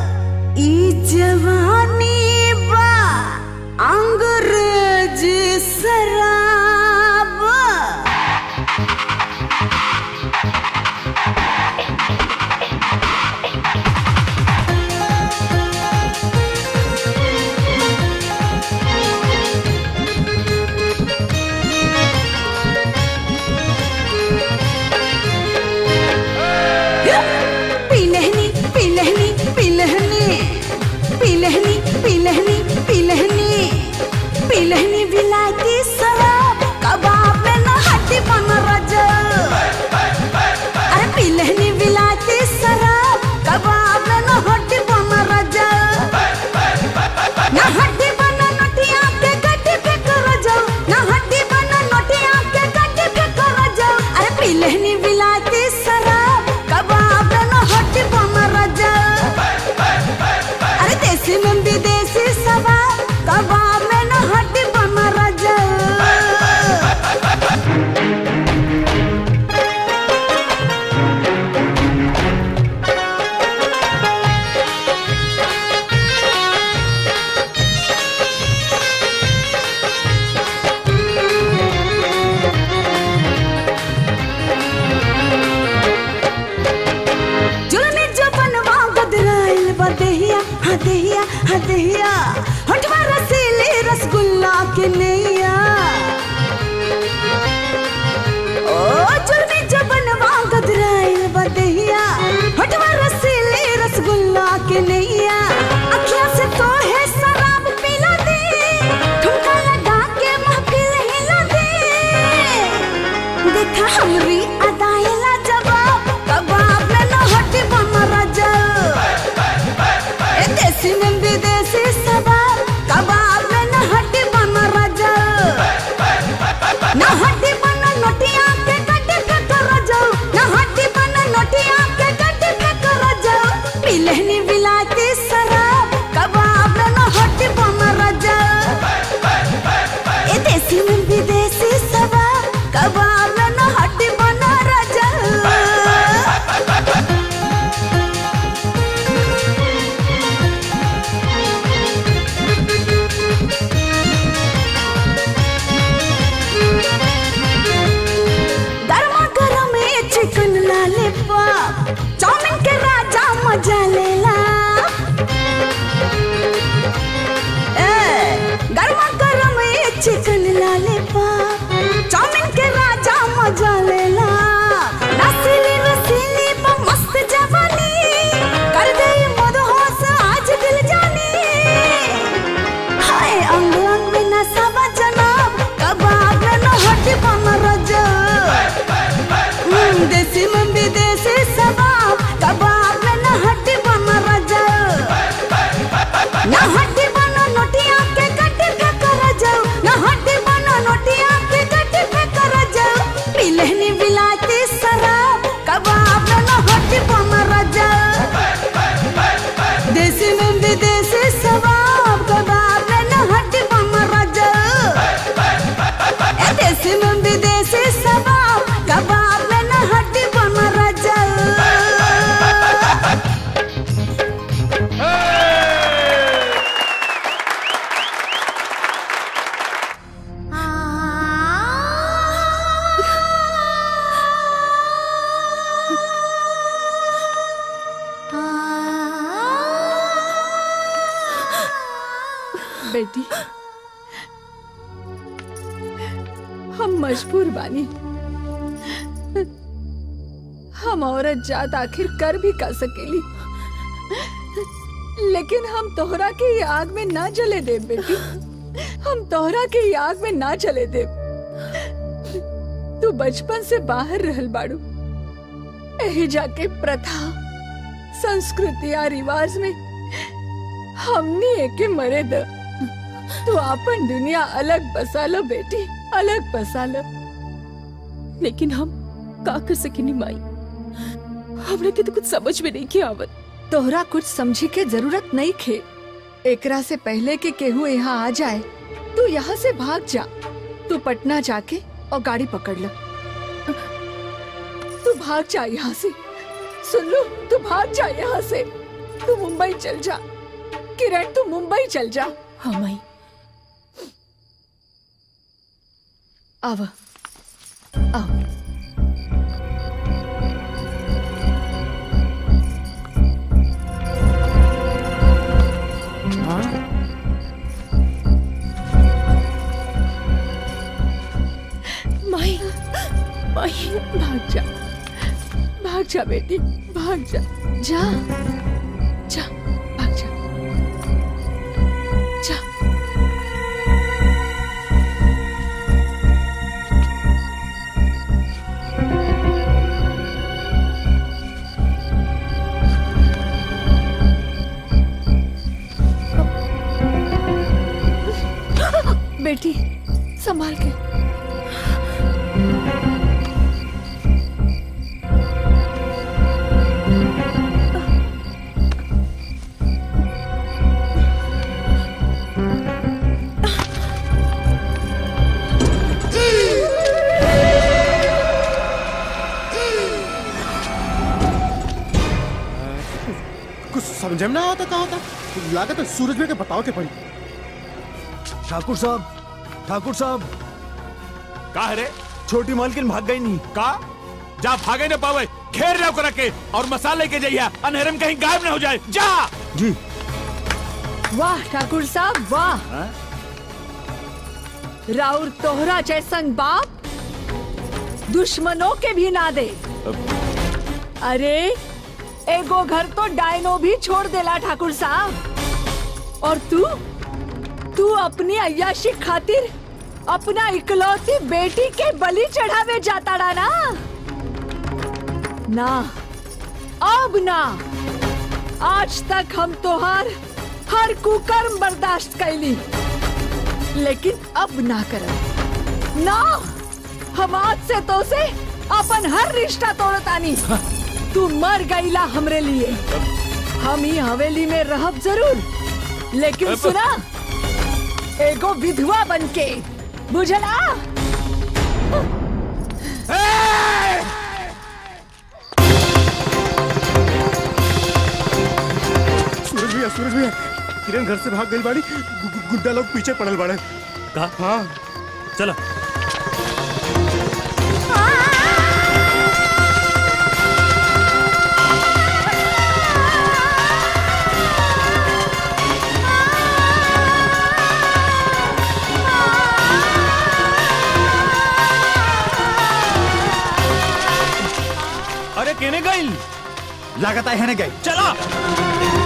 पिलहनी बिलाती शराब कबाब न हट बम रजा अरे देसी में विदेशी सवाब कबाब में न हट बम रजा जुलमी जो बनवा गदराइल बदेहिया हाँ देहिया हाँ देहिया होठवा रसीली रसगुल्ला के नैया ओ जुलमी जो बनवा गदराइल बदेहिया होठवा रसीली रसगुल्ला के नैया अखियां से तो है शराब पिला दे ठुमका लगा के महफिल हिला दे देखा हमरी अदायला जवाब कबाब में न हट बम रजा ए देसी में विदेशी सवाब कबाब में न हट बम रजा न हट बन नोटिया के कट फेंक रजा न हट बन नोटिया के कट फेंक रजा पिलहनी बिलाती शराब कबाब में न हट बम रजा ए देसी में विदेशी सवाब कबाब में न हट बन रजा गरमा गरम ये चिकन लॉलीपॉप चाउमीन के राजा मजा लेला ए गरमा गरम ये चिकन लॉलीपॉप चाउमीन के राजा मजा लेला रसीली रसीली पर मस्त जवानी कर गई मदहोश आज दिल जानी हाय अंग अंग में नशा जनाब कबाब में न हट बम रजा हम्म, देसी में विदेशी सबाब कबाब में न हट बम रजा न हट बन नोटिया के कट फेंक रजा न हट बन नोटिया के कट फेंक रजा पिलहनी बिलाती शराब कबाब में न हट बम रजा देसी में विदेशी सवाब कबाब में न हट बम रजा ए देसी में विदेशी सवाब कबाब में न हट बम रजा बेटी हम मजबूर बानी हम औरत जात आखिर कर भी कर सकेली लेकिन हम तोहरा के ये आग में ना जले दे बेटी हम तोहरा के ये आग में ना जले दे तू बचपन से बाहर रहल बाड़ू यही जाके प्रथा संस्कृति या रिवाज में हमनी एके मरे द तू अपन दुनिया अलग बसा लो बेटी अलग बसा लो लेकिन हम का कर सकेनी माई हमरा के तो कुछ समझ में नहीं के आवत तोहरा कुछ समझी के जरूरत नहीं खे एकरा से पहले के केहू यहाँ आ जाए तू यहाँ से भाग जा तू पटना जाके और गाड़ी पकड़ लो तू भाग जा यहाँ से सुन लो तू भाग जा यहाँ से तू मुंबई चल जा किरण तू मुंबई चल जा हाँ माई आव आओ माई माई भाग जा भाग जा बेटी भाग जा जा जा भाग जा जा बेटी संभाल के कुछ समझ में ना आता का होता लागत है सूरज में के बताओ के पड़ी ठाकुर साहब ठाकुर साहब का है रे छोटी मालकिन भाग गई नहीं का जा भागे न पावे घेर लो कर के और मसाले के जइया अनहेरे में कहीं गायब न हो जाए जा जी वाह ठाकुर साहब वाह राउर तोहरा जैसन बाप दुश्मनों के भी ना दे अरे एगो घर तो डायनो भी छोड़ देला ठाकुर साहब और तू तू अपनी अय्याशी खातिर अपना इकलौती बेटी के बलि चढ़ावे जाता रहा ना ना अब ना आज तक हम तोहार हर कुकर्म बर्दाश्त कैली लेकिन अब ना करब ना हम आज से तो से अपन हर रिश्ता तोड़तानी तू मर गईला हमरे लिए हम ही हवेली में रहब जरूर लेकिन सुना एगो विधवा बनके बुझला सूरज भैया सूरज भैया किरण घर से भाग गई बाड़ी गु- गु- गुड्डा लोग पीछे पड़ल बाड़े का हाँ चला अरे केने गई लागत है ने गई चला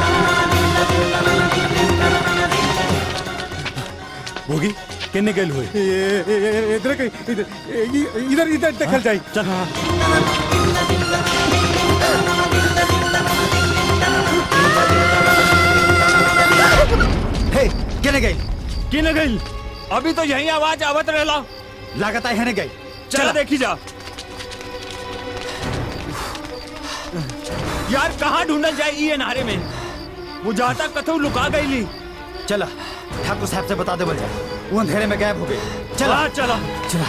भोगी केने गई हुए ये- ये- ये- इधर कहीं इधर ये- इधर इधर देखल जाए चल हे केने गई केने गई अभी तो यही आवाज आवत रहला लागत है ने गई चला देखी जा यार कहाँ ढूंढल जाए ये नारे में वो जाता कथू लुका गई ली चला ठाकुर साहब से बता दे बोल जा वो अंधेरे में गायब हो गई चला हाँ, चला चला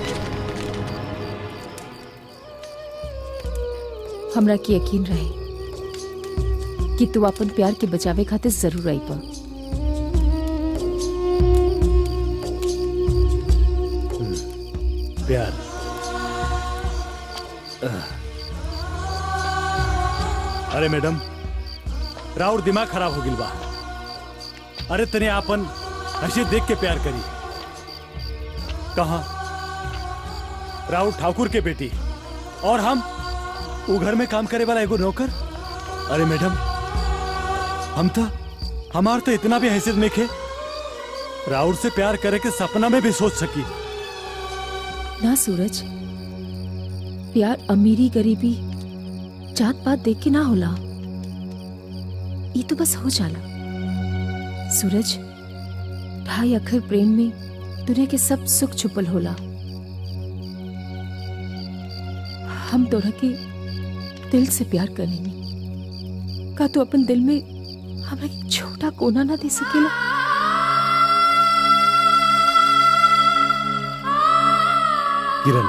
हमरा के यकीन रहे कि तू अपन प्यार के बचावे खातिर जरूर आई बा प्यार अरे मैडम राउर दिमाग खराब हो गिल बा अरे तने आपन ऐसे देख के प्यार करी कहा राउर ठाकुर के बेटी और हम वो घर में काम करे वाला एगो नौकर अरे मैडम हम तो हमार तो इतना भी हैसियत नहीं खे राउर से प्यार करे के सपना में भी सोच सकी ना सूरज प्यार अमीरी गरीबी जात पात देख के ना होला ये तो बस हो जाला सूरज ढाई अखर प्रेम में दुनिया के सब सुख छुपल होला हम तोरा के दिल से प्यार करेंगे का तू अपन दिल में हमरा के छोटा कोना ना दे सकेला किरण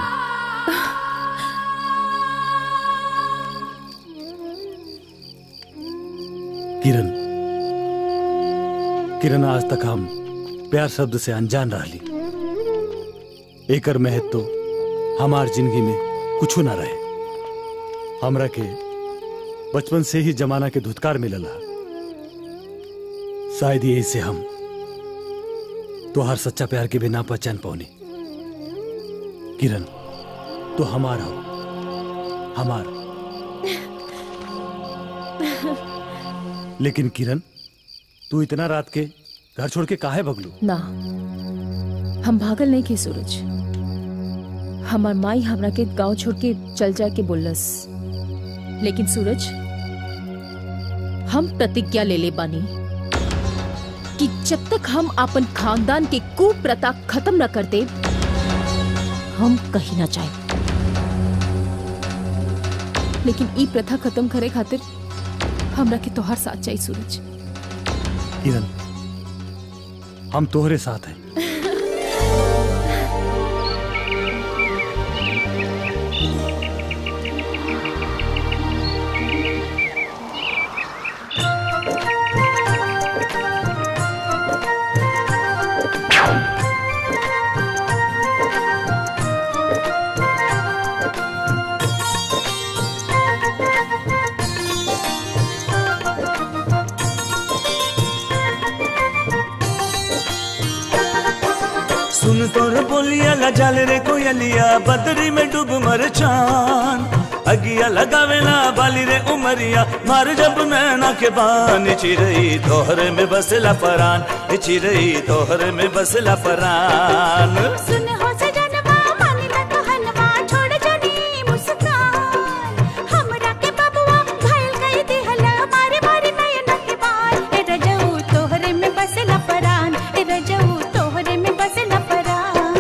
किरण किरण आज तक हम प्यार शब्द से अनजान रही एकर महत्व तो हमार जिंदगी में कुछ ना रहे हमरा के बचपन से ही जमाना के धुतकार मिलला शायद यही से हम तोहार सच्चा प्यार के भी ना पहचान पौनी किरण तो हमार हो हमार लेकिन किरण तू इतना रात के घर छोड़ के काहे भगलू ना हम भागल नहीं के सूरज हमार माई हमरा के गांव छोड़ के चल जाए के बोलस लेकिन सूरज हम प्रतिज्ञा ले ले बानी कि जब तक हम अपन खानदान के कुप्रथा खत्म न कर दे हम कहीं ना जाए लेकिन ई प्रथा खत्म करे खातिर हमरा के तोहार साथ चाहिए सूरज किरण हम तोहरे साथ हैं सुन तोर बोलिया ला जाल रे कोयलिया बदरी में डूब मर चान अगिया लगावेला बाली रे उमरिया मार जब नैना के बान चिरई तोहरे में बसला परान चिरई तोहरे में बसला परान सुन हो सजनवा मान ल कहनवा छोड़ जनी मुस्कान हमरा के बबुआ घायल कई दिहला मारे मारे नयन के बाल ए रजऊ तोहरे में बसला परान ए रजऊ तोहरे में बसला परान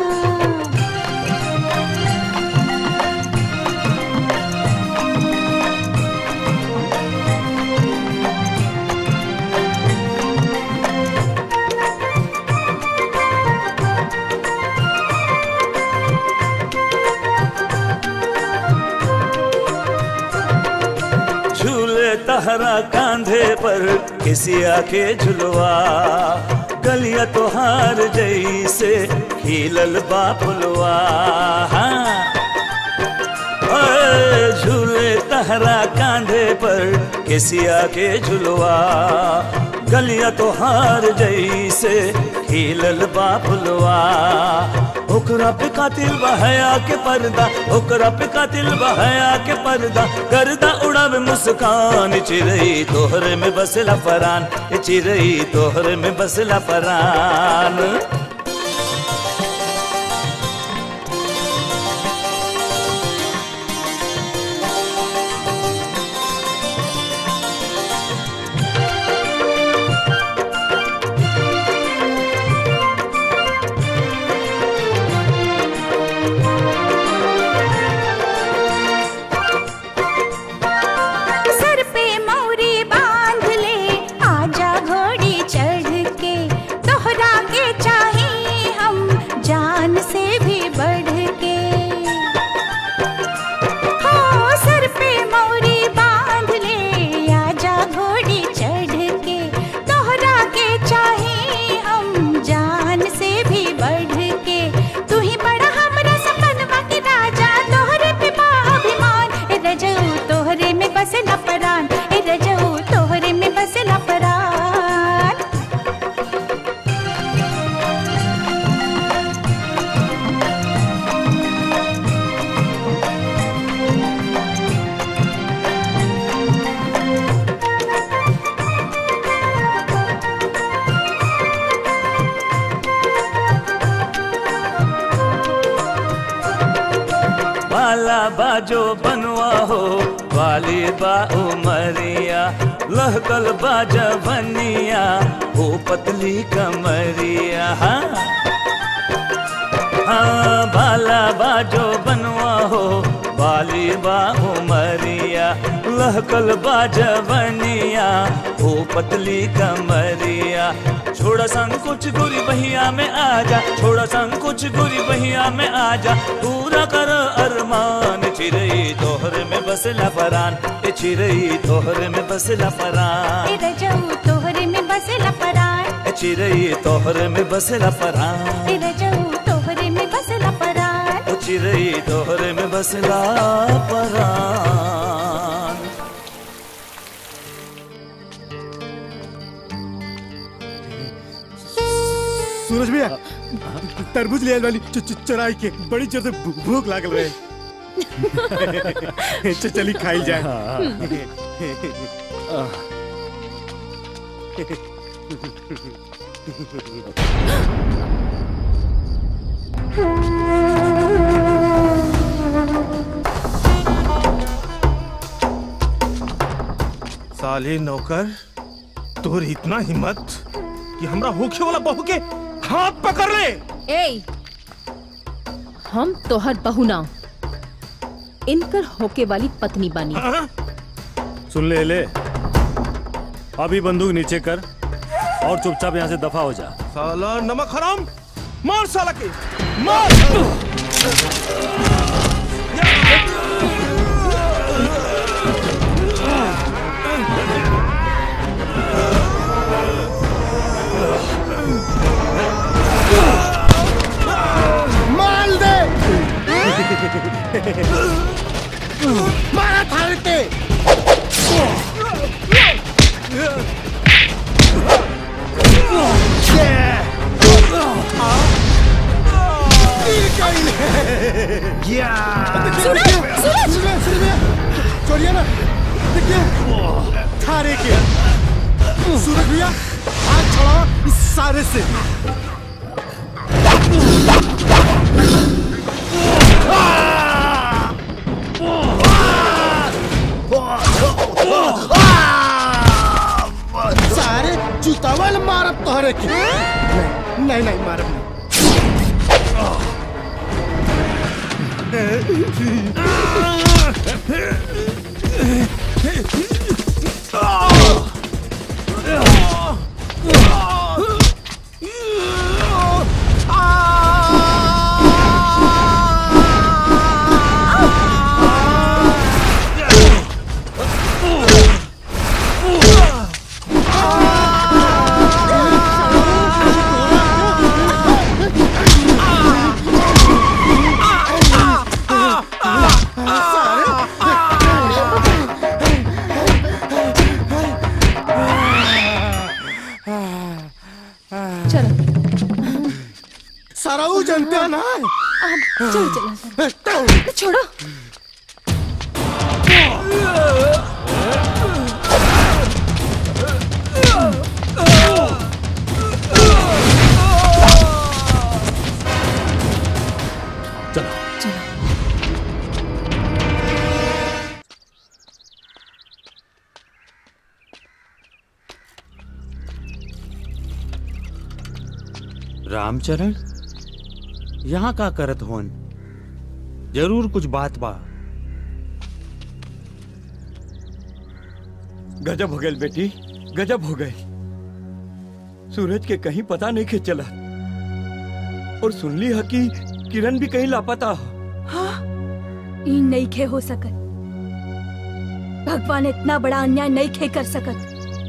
झूले तहरा कांधे पर किसी आके झुलवा गलिया तोहार जैसे खिलल बापुलवा हाँ। ओए, झूले तहरा कांधे पर किसी आके झुलवा गलिया तोहार जैसे खिलल बापुलवा ओकरा पे कातिल बहया के पर्दा ओकरा पे कातिल बहया के पर्दा गर्दा उड़ावे मुस्कान चिरई तोहरे में बसला परान ए चिरई तोहरे में बसला परान सर पे मौरी बांध ले आजा घोड़ी चढ़ के दोहरा के चाहे हम जान से भी बढ़ के हो सर पे मौरी बांध ले आजा घोड़ी चढ़ के दोहरा के चाहे हम जान से भी बढ़ के तू ही बड़ा हमरा सपनवा के राजा तोहरे पे बा अभिमान ए रजऊ तोहरे में बसला परान ए रजऊ तोहरे में बसला परान बाला बाजो बनवा हो वाली बा उमरिया लहकल बाजा बनिया हो पतली कमरिया हाँ हाँ बाला बाजो बनवा हो वाली बा उमरिया लहकल बाजा बनिया हो पतली कमरिया छोड़ा संकुच गुरी बहिया में आजा छोड़ा संकुच गुरी बहिया में आजा पूरा कर अरमान चिरई तोहरे में बसला परान ए चिरई तोहरे में बसला परान ए रजऊ तोहरे में बसला परान ए चिरई तोहरे में बसला परान ए रजऊ तोहरे में बसला परान ओ चिरई तोहरे में बसला परान सूरज भैया तरबूज ले आइल वाली च- च- चराई के बड़ी जोर से भू- भूख लागल रहे च- चली खाई साले नौकर तोर इतना हिम्मत कि हमरा होखे वाला बहू के हाथ पकड़ ले ए हम तोहर बहू ना इनकर होके वाली पत्नी बानी सुन ले ले अभी बंदूक नीचे कर और चुपचाप यहाँ से दफा हो जा साला नमक हराम मार साला के मार माल दे मारा थाल के सूरज सूरज छोड़िए ना देखिए थारे के सूरज भैया हाथ छोड़ो इस सारे से सारे जूतावल मारब तोहरे की नहीं नहीं नहीं मारब नहीं सारा वो जानते हैं ना चलो चलो छोड़ो रामचरण यहाँ का करत होन जरूर कुछ बात बा गजब हो गए बेटी गजब हो गए सूरज के कहीं पता नहीं के चला और सुन ली है कि किरण भी कहीं लापता हो ई नहीं खे हो सकत भगवान इतना बड़ा अन्याय नहीं खे कर सकत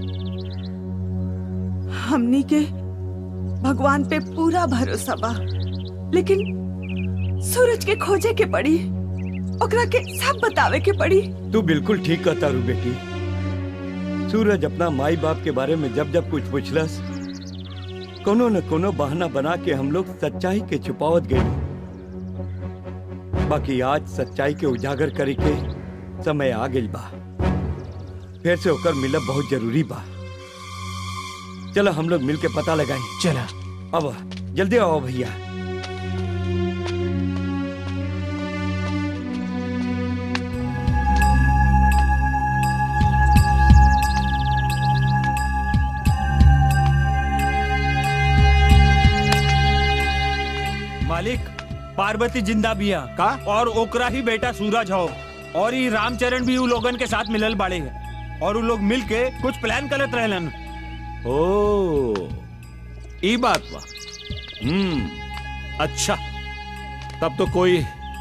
हमनी के भगवान पे पूरा भरोसा बा लेकिन सूरज के खोजे के पड़ी ओकरा के सब बतावे के पड़ी तू बिल्कुल ठीक कहता रू बेटी सूरज अपना माई बाप के बारे में जब जब कुछ पूछलस कोनो न कोनो बहाना बना के हम लोग सच्चाई के छुपावत गए बाकी आज सच्चाई के उजागर करे के समय आ गई बा फिर से होकर मिलब बहुत जरूरी बा चलो हम लोग मिल के पता लगाए चला अब जल्दी आओ भैया मालिक पार्वती जिंदा बिया का और ओकरा ही बेटा सूरज हो और ये रामचरण भी उ लोगन के साथ मिलल बाड़े है और उ लोग मिल के कुछ प्लान करत रहलन ओ ई बात बा हम्म अच्छा तब तो कोई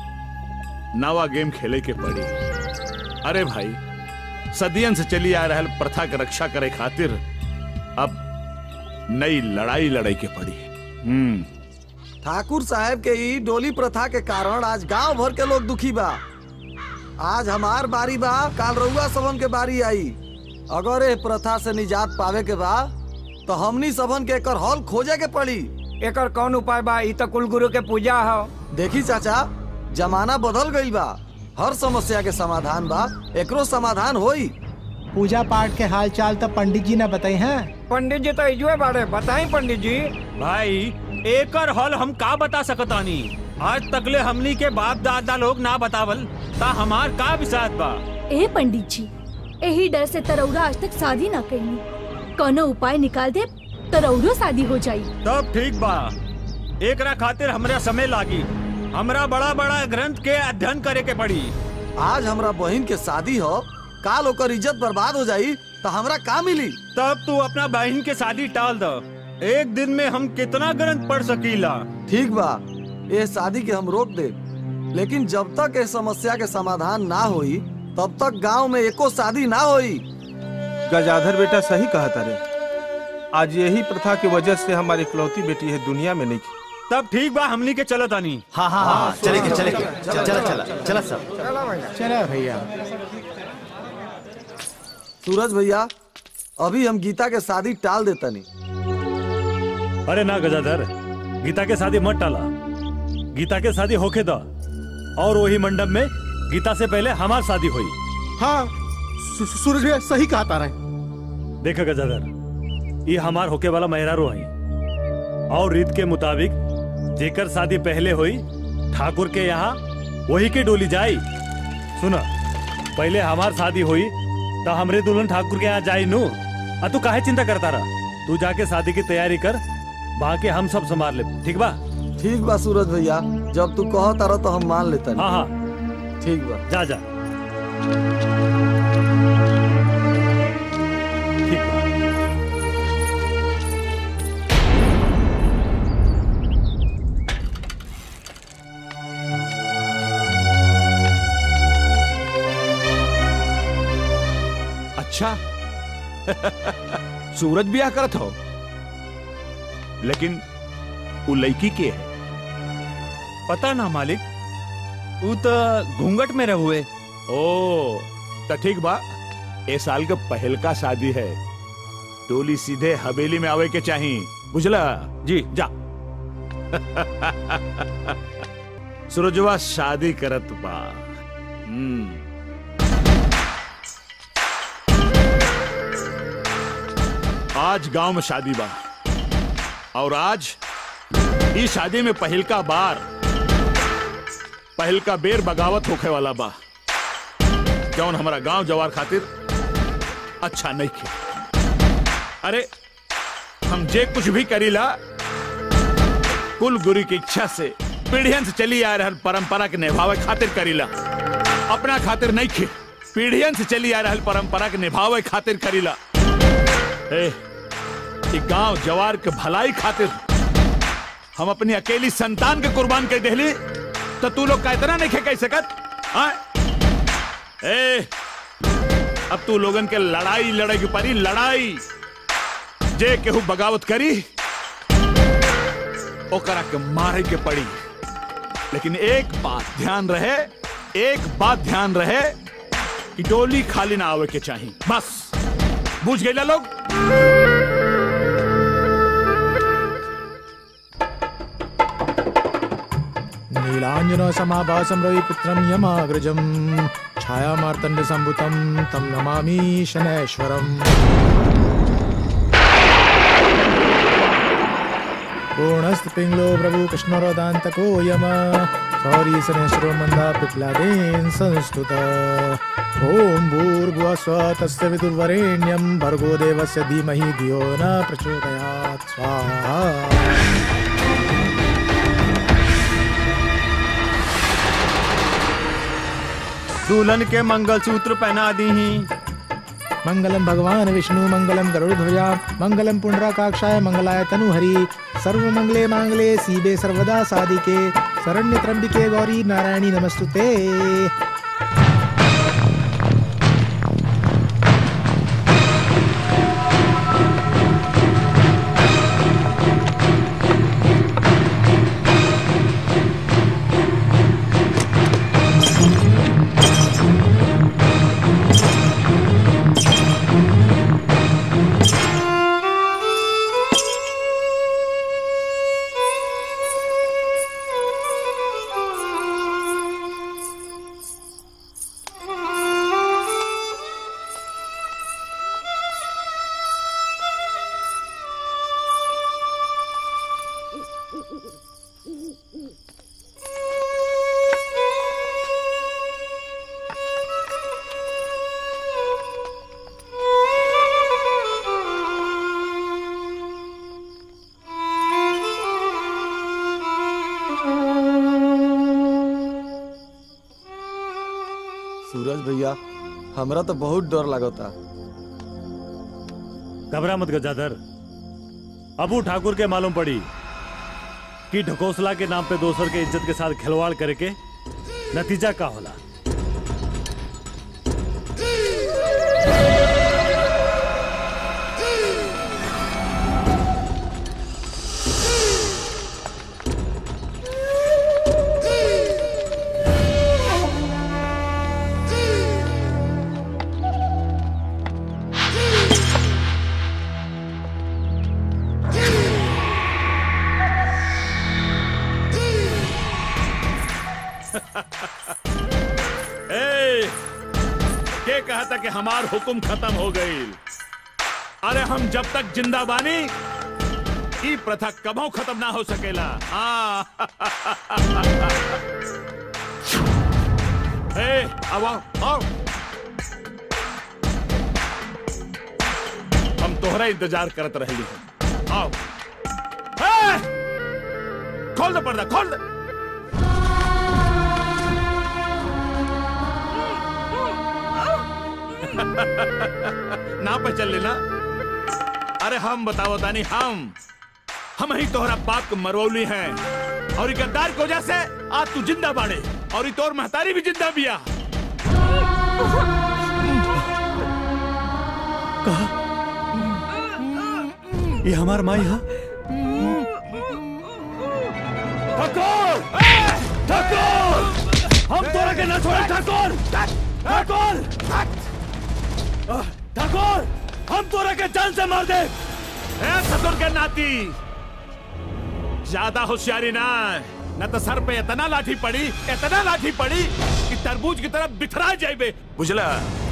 नवा गेम खेले के पड़ी अरे भाई सदियन से चली आ रहल प्रथा के रक्षा करे खातिर अब नई लड़ाई लड़ाई के पड़ी हम्म ठाकुर साहब के ई डोली प्रथा के कारण आज गांव भर के लोग दुखी बा आज हमार बारी बा काल रउआ सबन के बारी आई अगर ए प्रथा से निजात पावे के बा तो हमनी सबन के एकर हल खोजे के पड़ी एकर कौन उपाय बा ई तो कुल गुरु के पूजा हो देखी चाचा जमाना बदल गईल बा हर समस्या के समाधान बा एकरो समाधान होई पूजा पाठ के हाल चाल तो पंडित जी ने बताई हैं पंडित जी तो इजुए बाड़े बताई पंडित जी भाई एकर हल हम का बता सकतानी आज तकले हमनी के बाप दादा लोग ना बतावल ता हमार का विसात बा ए पंडित जी यही डर से तरौरा आज तक शादी ना कईनी कोनो उपाय निकाल दे तरौरो शादी हो जाई तब ठीक बा एकरा खातिर हमरा समय लागी हमरा बड़ा बड़ा ग्रंथ के अध्ययन करे के पड़ी आज हमरा बहन के शादी हो काल ओकर इज्जत बर्बाद हो जाई तो हमरा का मिली तब तू अपना बहन के शादी टाल दो एक दिन में हम कितना ग्रंथ पढ़ सकीला ठीक बा ये शादी के हम रोक दे लेकिन जब तक ये समस्या के समाधान ना होई तब तक गांव में एको शादी ना होई गजाधर बेटा सही कहा तारे आज यही प्रथा की वजह से हमारी इकलौती बेटी है दुनिया में नहीं तब ठीक बा हमनी के चलो तानी हाँ हाँ हाँ चले के चले के चला चला चला चला सब चला भैया सूरज भैया अभी हम गीता के शादी टाल देता नहीं अरे ना गजाधर गीता के शादी मत टाला गीता के शादी होके दो और वही मंडप में गीता से पहले हमार शादी हुई हाँ सू- सूरज भैया सही कहा तारा है देखा गजाधर ये हमार होके वाला मेहरारू है और रीत के मुताबिक जेकर शादी पहले हुई ठाकुर के यहाँ वही के डोली जाई सुना पहले हमार शादी हुई तो हमरे दुल्हन ठाकुर के यहाँ जाई नू आ तू काहे चिंता करता रहा तू जाके शादी की तैयारी कर बाकी हम सब संभाल ले ठीक बा ठीक बा सूरज भैया जब तू कहो तारा तो हम मान लेते हाँ हाँ ठीक बा जा जा ठीक बा अच्छा सूरज ब्याह करत हो लेकिन वो लड़की के है पता ना मालिक तू तो घूंघट में रहुए ओ तो ठीक बा ए साल का पहल का शादी है टोली सीधे हवेली में आवे के चाही बुझला जी जा सूरजवा शादी करत बा हम्म आज गांव में शादी बा और आज इस शादी में पहल का बार पहल का बेर बगावत होखे वाला बा जौन हमारा गांव जवार खातिर अच्छा नहीं खे अरे हम जे कुछ भी करीला कुल गुरु की इच्छा से पीढ़ियन से चली आ रहल परंपरा के निभावे खातिर करीला अपना खातिर नहीं खे पीढ़ियन से चली आ रहल परंपरा के निभावे खातिर करीला ए, ई गांव जवार के भलाई खातिर हम अपनी अकेली संतान के कुर्बान कर देली तो तू लोग का इतना नहीं खे कह सकत हाँ? ए अब तू लोगन के लड़ाई लड़े की परी लड़ाई जे केहू बगावत करी ओकरा के मारे के पड़ी लेकिन एक बात ध्यान रहे एक बात ध्यान रहे कि डोली खाली ना आवे के चाहिए बस बुझ गए लोग नीलाञ्जन समाभासं रविपुत्रं यमाग्रजं छायामार्तण्डसम्भुतं तं नमामि शनैश्वरम् पूर्णस्तपिङ्गलो प्रभु कृष्णरोदान्तको यम सौरी शनैश्वरो मन्दा पिप्लादेन संस्तुत ॐ भूर्भुवः स्वः तस्य विदुर्वरेण्यं भर्गो देवस्य धीमहि धियो न प्रचोदयात् स्वाहा दुल्हन के मंगलसूत्र पहना दी ही मंगलम भगवान विष्णु मंगलम गरुड़ध्वजा मंगलम पुंडराकाक्षाय मंगलाय तनुहरि सर्व मंगले मांगले सीबे सर्वदा साधिके शरण्य त्र्यंबिके गौरी नारायणी नमस्तुते सूरज भैया हमरा तो बहुत डर लगता घबरा मत गजाधर अबू ठाकुर के मालूम पड़ी कि ढकोसला के नाम पे दोसर के इज्जत के साथ खिलवाड़ करे के नतीजा का होला चाहता कि हमार हुक्म खत्म हो गई अरे हम जब तक जिंदा बानी ई प्रथा कबो खत्म ना हो सकेला हाँ ए, आओ आओ, आओ हम तोहरा इंतजार करत रही आओ ए, खोल दे पर्दा खोल दे ना पे चल लेना अरे हम बताओ तानी हम हम ही तोहरा बाप के मरवौली हैं और ई गद्दार की वजह से आज तू जिंदा बाड़े और ई तोर महतारी भी जिंदा बिया ये हमार माई हा ठाकुर ठाकुर हम तोरा के ना छोड़े ठाकुर ठाकुर ठाकुर हम तोरा के जान से मार दे ए ससुर के नाती ज्यादा होशियारी ना न तो सर पे इतना लाठी पड़ी इतना लाठी पड़ी कि तरबूज की तरफ बिखरा जाइबे बुझला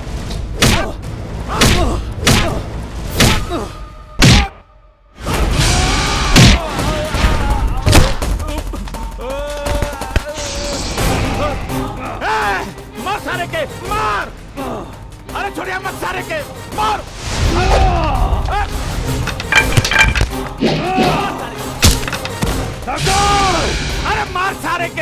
ए, मार सारे के मार अरे छोड़िया मत सारे के मार अरे मार सारे के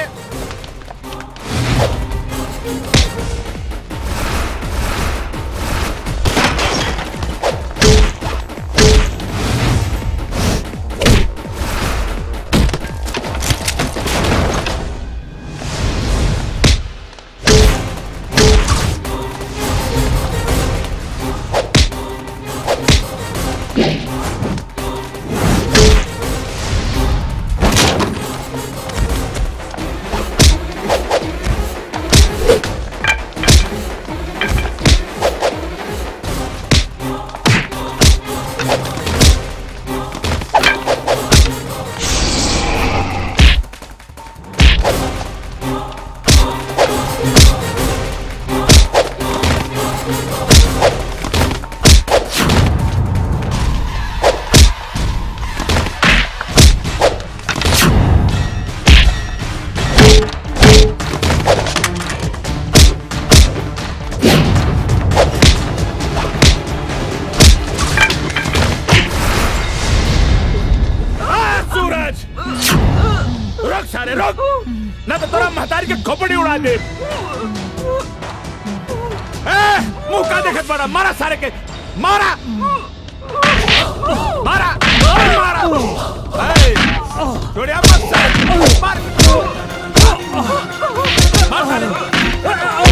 आ, सूरज रुक सारे रुक ना तो तेरा महतारी के खोपड़ी उड़ा दे ए, मुंह का देखत बड़ा मारा सारे के मारा मारा मारा ए, छोड़िया मत सारे मार मार सारे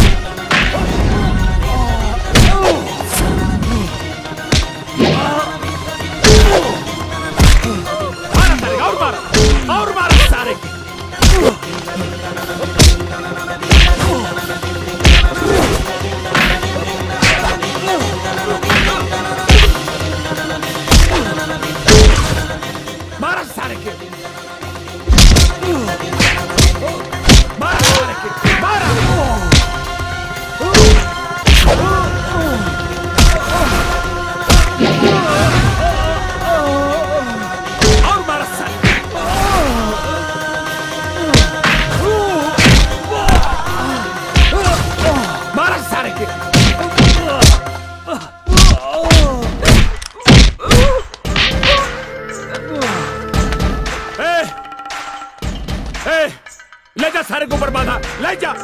मारा सारे और मारा और मारा सारे के मारा सारे के मारा सारे के मारा और मारा सारे मारा सारे के ए, ए, ले जा सारे को ऊपर बांधा ले जा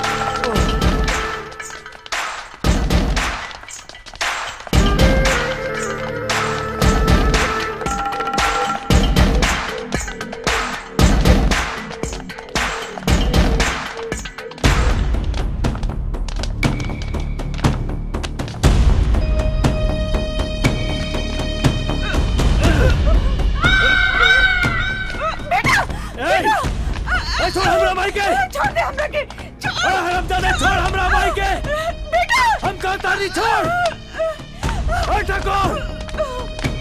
ए, छोड़ हमरा भाई के छोड़ दे हमरा के छोड़ हरामजादे छोड़ हमरा भाई के बेटा हम कहता नहीं छोड़ ए ठाकुर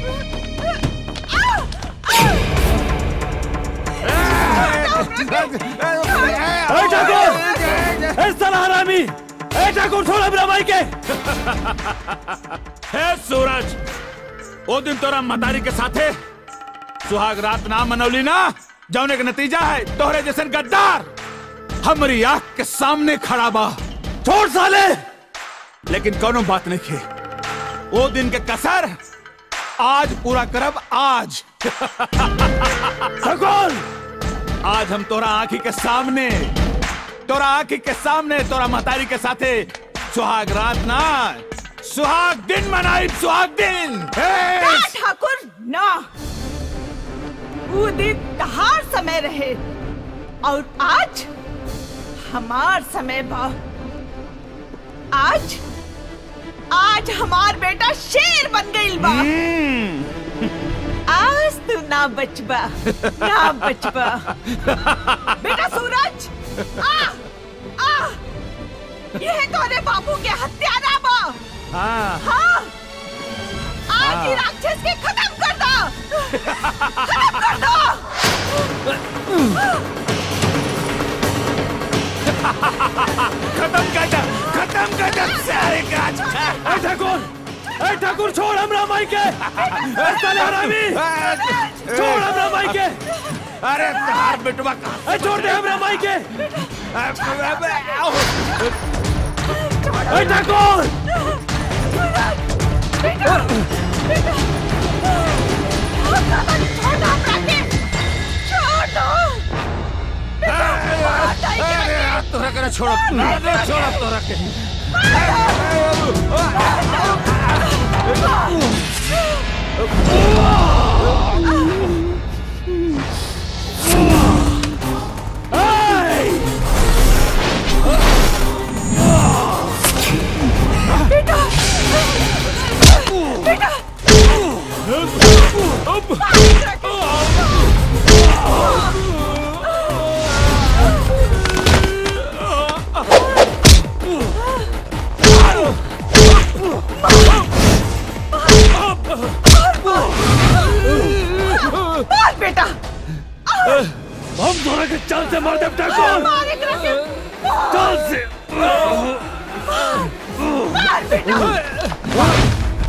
ए ठाकुर ए साला हरामी ए ठाकुर छोड़ हमरा भाई के हे सूरज वो दिन तोरा मतारी के साथे सुहाग रात ना मनौली ना जौने के नतीजा है तोहरे जैसन गद्दार हमारी आंख के सामने खड़ा बा छोड़ साले लेकिन कोनो बात नहीं खे वो दिन के कसर आज पूरा करब आज सगोल आज हम तोरा आंखी के सामने तोरा आंखी के सामने तोरा मतारी के साथे सुहाग रात ना सुहाग दिन मनाई सुहाग दिन हे! ना ठाकुर ना वो दिन तहार समय रहे और आज हमार समय बा आज आज हमार बेटा शेर बन गई बा आज तू ना बचबा ना बचबा बेटा सूरज आ आ यह तोरे बाबू के हत्यारा बा हाँ हाँ आज ही राक्षस के खत्म कर दो खत्म कर दो खत्म कर दे खत्म कर दे सारे काज ए ठाकुर ए ठाकुर छोड़ हमरा माई के ए साले हरामी छोड़ हमरा माई के अरे तार बेटवा ए छोड़ दे हमरा माई के ए ठाकुर बेटा बेटा छोड़ दो हमरा के छोड़ दो तोरा करे छोड़ छोड़ तोरा के बेटा बेटा मार बेटा हम तोरा के चाल से मार दे ठाकुर मार एक रखे चाल से मार बेटा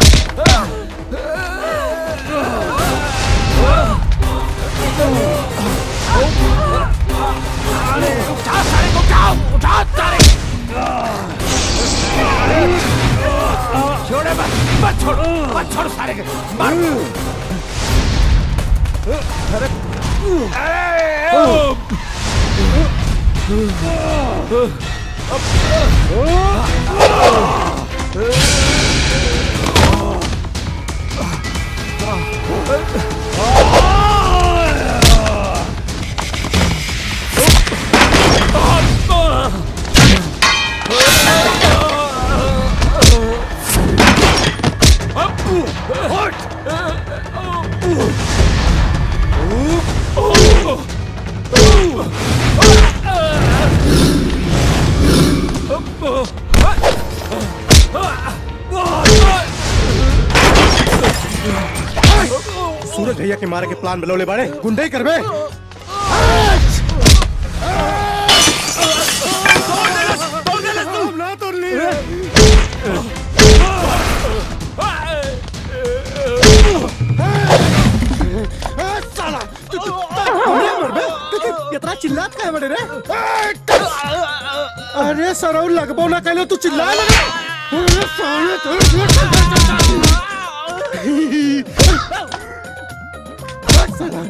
उठा सारे को उठाओ उठा सारे छोड़े मत मत छोड़ मत छोड़ सारे के मार अरे सूरज भैया के मारे के प्लान बनौले बाड़े गुंडे ही करबे ना तोड़ ली साला तू तू हमने मरबे तू इतना चिल्लात काहे बड़े रे अरे सरौ लगबो ना कहलो तू चिल्ला लगे अरे साले तो साला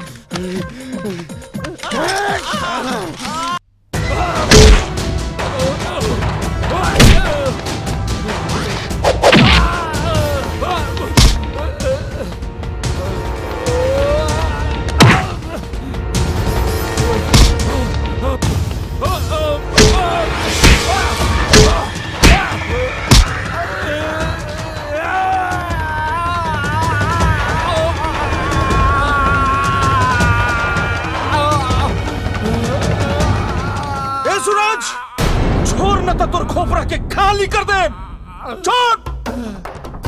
ए सूरज छोड़ न तो तोर खोपरा के खाली कर दे छोड़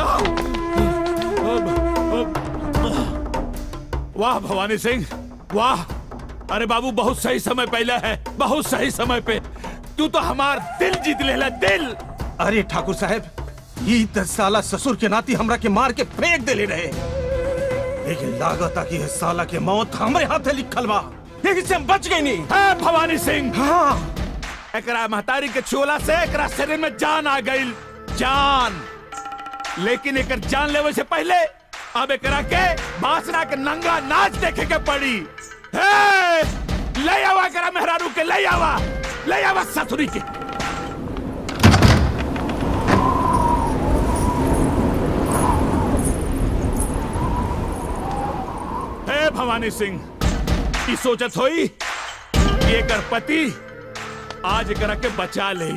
वाह भवानी सिंह वाह अरे बाबू बहुत सही समय पहले है बहुत सही समय पे तू तो हमार दिल जीत लेला दिल अरे ठाकुर साहब ई त साला ससुर के नाती हमरा के मार के फेंक देले रहे लेकिन लागत कि ये साला के मौत हमरे हाथे लिखल बा लेकिन से हम बच गई नहीं है भवानी सिंह हाँ एकरा महतारी के चोला से एकरा शरीर में जान आ गई जान लेकिन एकर जान लेवे से पहले अब एकरा के बासना के नंगा नाच देखे के पड़ी हे ले आवा एकरा मेहरारू के ले आवा ले आवा ससुरी के हे भवानी सिंह ई सोचत होई कि एकर पति आज एकरा के बचा ले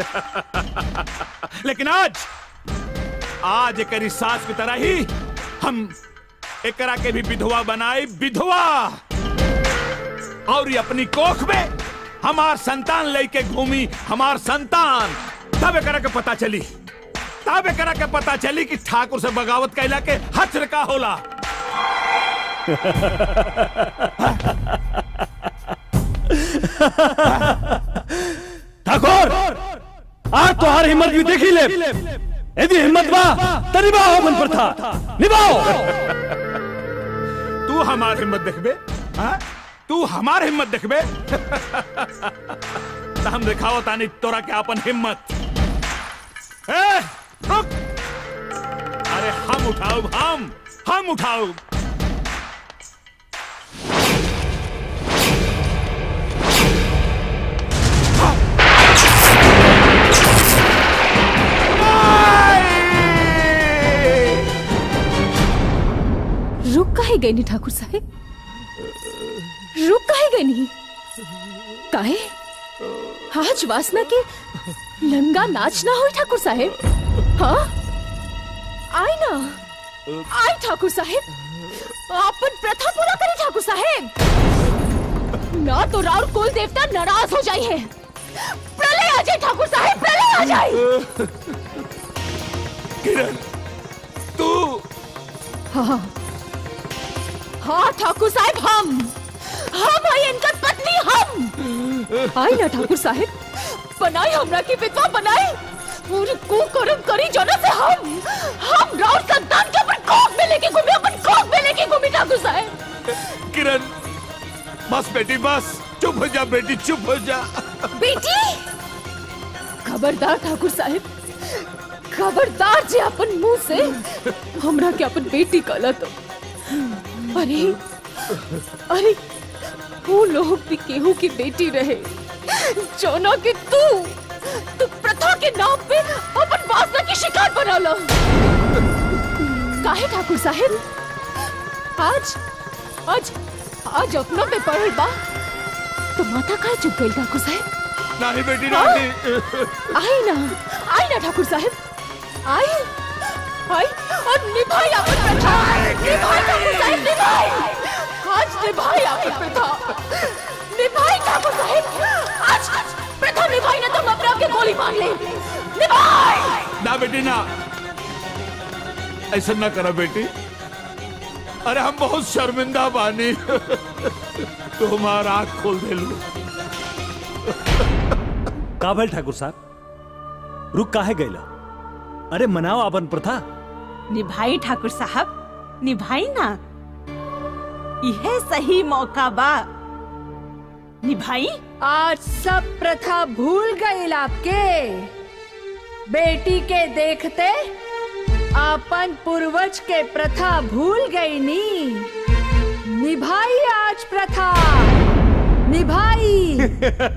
लेकिन आज आज एकरी सास की तरह ही हम एकरा के भी विधवा बनाई विधवा और ये अपनी कोख में हमार संतान लेके घूमी हमार संतान तब एकरा के पता चली तब एकरा के पता चली कि ठाकुर से बगावत कैला के हथर का होला ठाकुर आज तो हर हिम्मत भी देखी ले यदि हिम्मत बा तो निभाओ मन पर था निभाओ तू हमार हिम्मत देखबे हाँ? तू हमार हिम्मत देखबे तो हम दिखाओ तानी तोरा के अपन हिम्मत ए, रुक अरे हम उठाओ हम हम उठाओ रुक काहे गई नी ठाकुर साहेब रुक काहे गई नी काहे आज वासना के नंगा नाच ना हो ठाकुर साहेब हाँ आई ना आई ठाकुर साहेब अपन प्रथा पूरा करे ठाकुर साहेब ना तो राउर कुल देवता नाराज हो जाए है प्रलय आ जाए ठाकुर साहेब प्रलय आ जाए किरण तू हाँ हाँ ठाकुर साहब हम हम आई इनका पत्नी हम आई ना ठाकुर साहब बनाई हमरा की विधवा बनाई पूरी कुकर्म करी जना से हम हम राउर संतान के अपन कोख में लेके घूमे अपन कोख में लेके घूमे ठाकुर साहब किरण बस बेटी बस चुप हो जा बेटी चुप हो जा बेटी खबरदार ठाकुर साहब खबरदार जे अपन मुंह से हमरा के अपन बेटी कहला तो अरे अरे वो लोग भी केहू की बेटी रहे जोना के तू तू प्रथा के नाम पे अपन वासना की शिकार बना लो काहे ठाकुर साहेब आज आज आज अपनों पे पड़ल बा तो माथा काहे चुप गई ठाकुर साहेब नहीं बेटी हाँ? नहीं आई ना आई ना ठाकुर साहेब आई आई और निभाई अपन प्रथा निभाई ठाकुर साहेब निभाई आज निभाई अपन प्रथा निभाई ठाकुर साहेब आज प्रथा निभाई ना तुम अपने आप के गोली मार ले निभाई ना बेटी ना ऐसा ना करा बेटी अरे हम बहुत शर्मिंदा बानी तो हमारा आंख खोल दे लो का भइल ठाकुर साहब रुक काहे गईला अरे मनाओ अपन प्रथा निभाई ठाकुर साहब निभाई ना यह सही मौका बा निभाई आज सब प्रथा भूल गई आपके बेटी के देखते अपन पूर्वज के प्रथा भूल गई नी निभाई आज प्रथा निभाई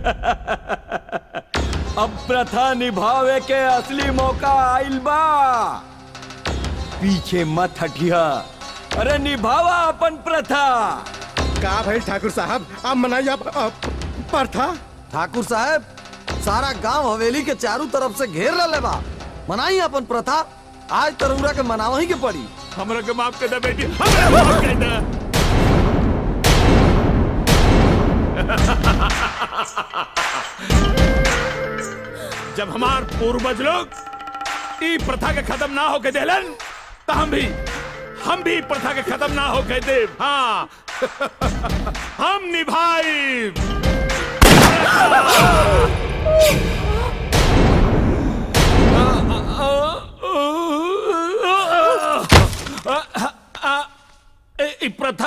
अब प्रथा निभावे के असली मौका आइल बा पीछे मत हटिया अरे निभावा अपन प्रथा का भाई ठाकुर साहब आप मनाइए आप, आप प्रथा ठाकुर साहब सारा गांव हवेली के चारों तरफ से घेर रहे बा मनाई अपन प्रथा आज तरुरा के मनावा ही के पड़ी हमरा के माफ कर दे बेटी हमरा माफ कर दे जब हमार पूर्वज लोग ई प्रथा के खत्म ना होके देलन तो हम भी हम भी प्रथा के खत्म ना होके दे हाँ हम निभाई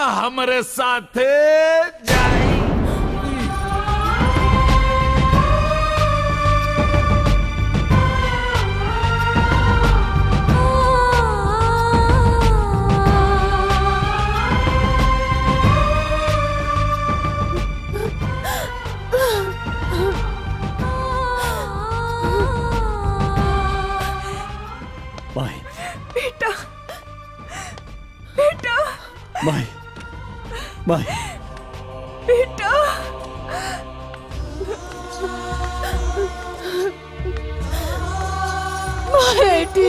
हमरे साथे जाई माई बेटा बेटा माई माई बेटा बेटी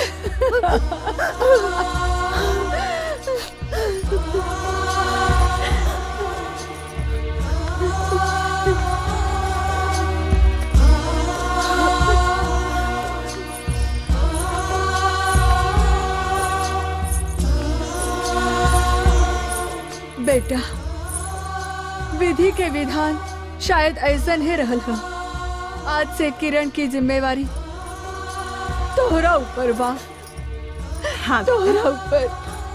बेटा विधि के विधान शायद ऐसा ही रहल हो आज से किरण की जिम्मेवारी तोहरा ऊपर बा हाँ तोहरा ऊपर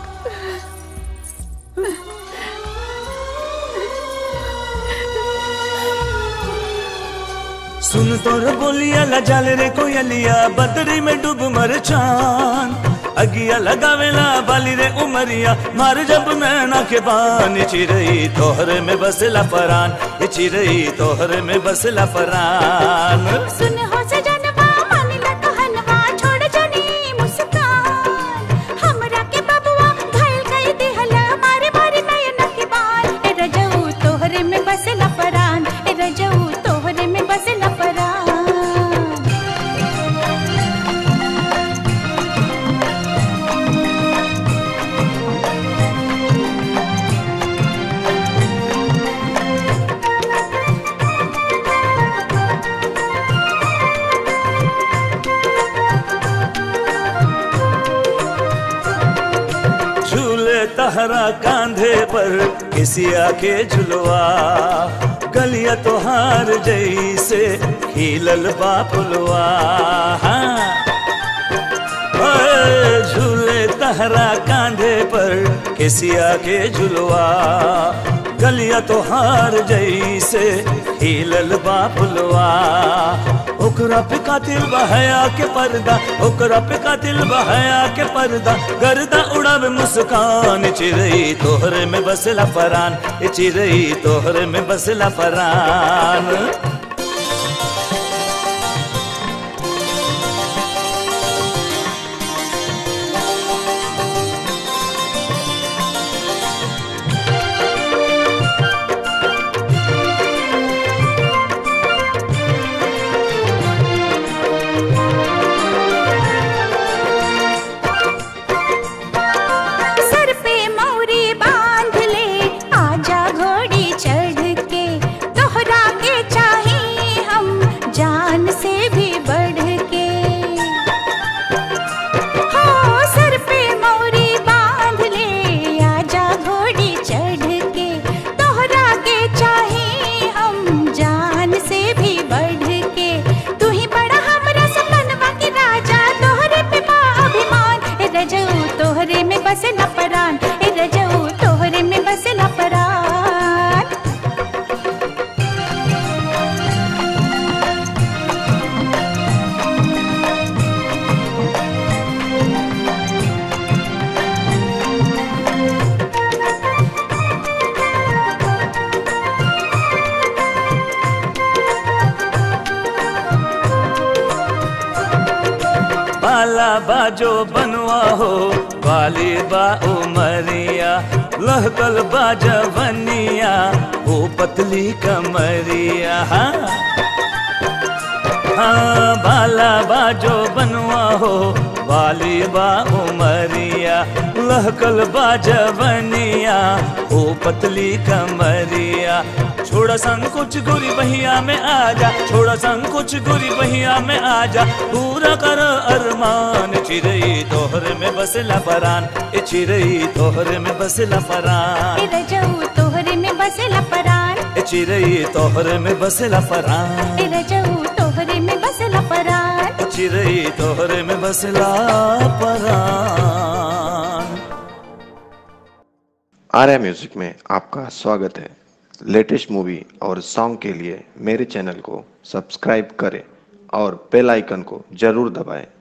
सुन तोर बोलिया ला जाल रे कोयलिया बदरी में डूब मर चान अगिया लगावेला बाली रे उमरिया मार जब नैना के बान चिरई तोहरे में बसला परान ये चिरई तोहरे में बसला परान सुन हो सजनवा मान ला कहनवा छोड़ जनी मुस्कान हमरा के बबुआ घायल कई दिहला मारे मारे नयन के बाल ए रजऊ तोहरे में बसला परान ए रजऊ तोहरे में बसला परान झूले तहरा कांधे पर किसिया के झुलवा गलिया तोहार जैसे खिलल बापुलवा हाँ। ओए, झूले तहरा कांधे पर किसिया के झुलवा गलिया तोहार जैसे खिलल बापुलवा ओकरा पे कातिल बहया के पर्दा ओकरा पे कातिल बहया के पर्दा गर्दा उड़ावे मुस्कान चिरई तोहरे में बसला परान ए चिरई तोहरे में बसला परान सर पे मौरी बांध ले आजा घोड़ी चढ़ के तोहरा के चाहे हम जान से भी बढ़ के हो सर पे मौरी बांध ले आजा घोड़ी चढ़ के तोहरा के चाहे हम जान से भी बढ़ के तू ही बड़ा हमरा सपनवा के राजा तोहरे पे बा अभिमान ए रजऊ तोहरे में बसला परान ए रजऊ तोहरे में बसला परान बाला बाजो बनवा हो बाली बा उमरिया लहकल बाजवनिया ओ पतली कमरिया हाँ हाँ बाला बाजो बनवा हो बाली बा उमरिया लहकल बाजवनिया ओ पतली कमरिया छोड़ा संकुच गुरी बहिया में आजा छोड़ा संकुच गुरी बहिया में आजा पूरा कर अरमान चिरई तोहरे में बसला परान ए चिरई तोहरे में बसला परान ए रजऊ तोहरे में बसला परान ए चिरई तोहरे में बसला परान ए रजऊ तोहरे में बसला परान ए चिरई तोहरे में बसला परान आर्या म्यूजिक में आपका स्वागत है लेटेस्ट मूवी और सॉन्ग के लिए मेरे चैनल को सब्सक्राइब करें और बेल आइकन को जरूर दबाएं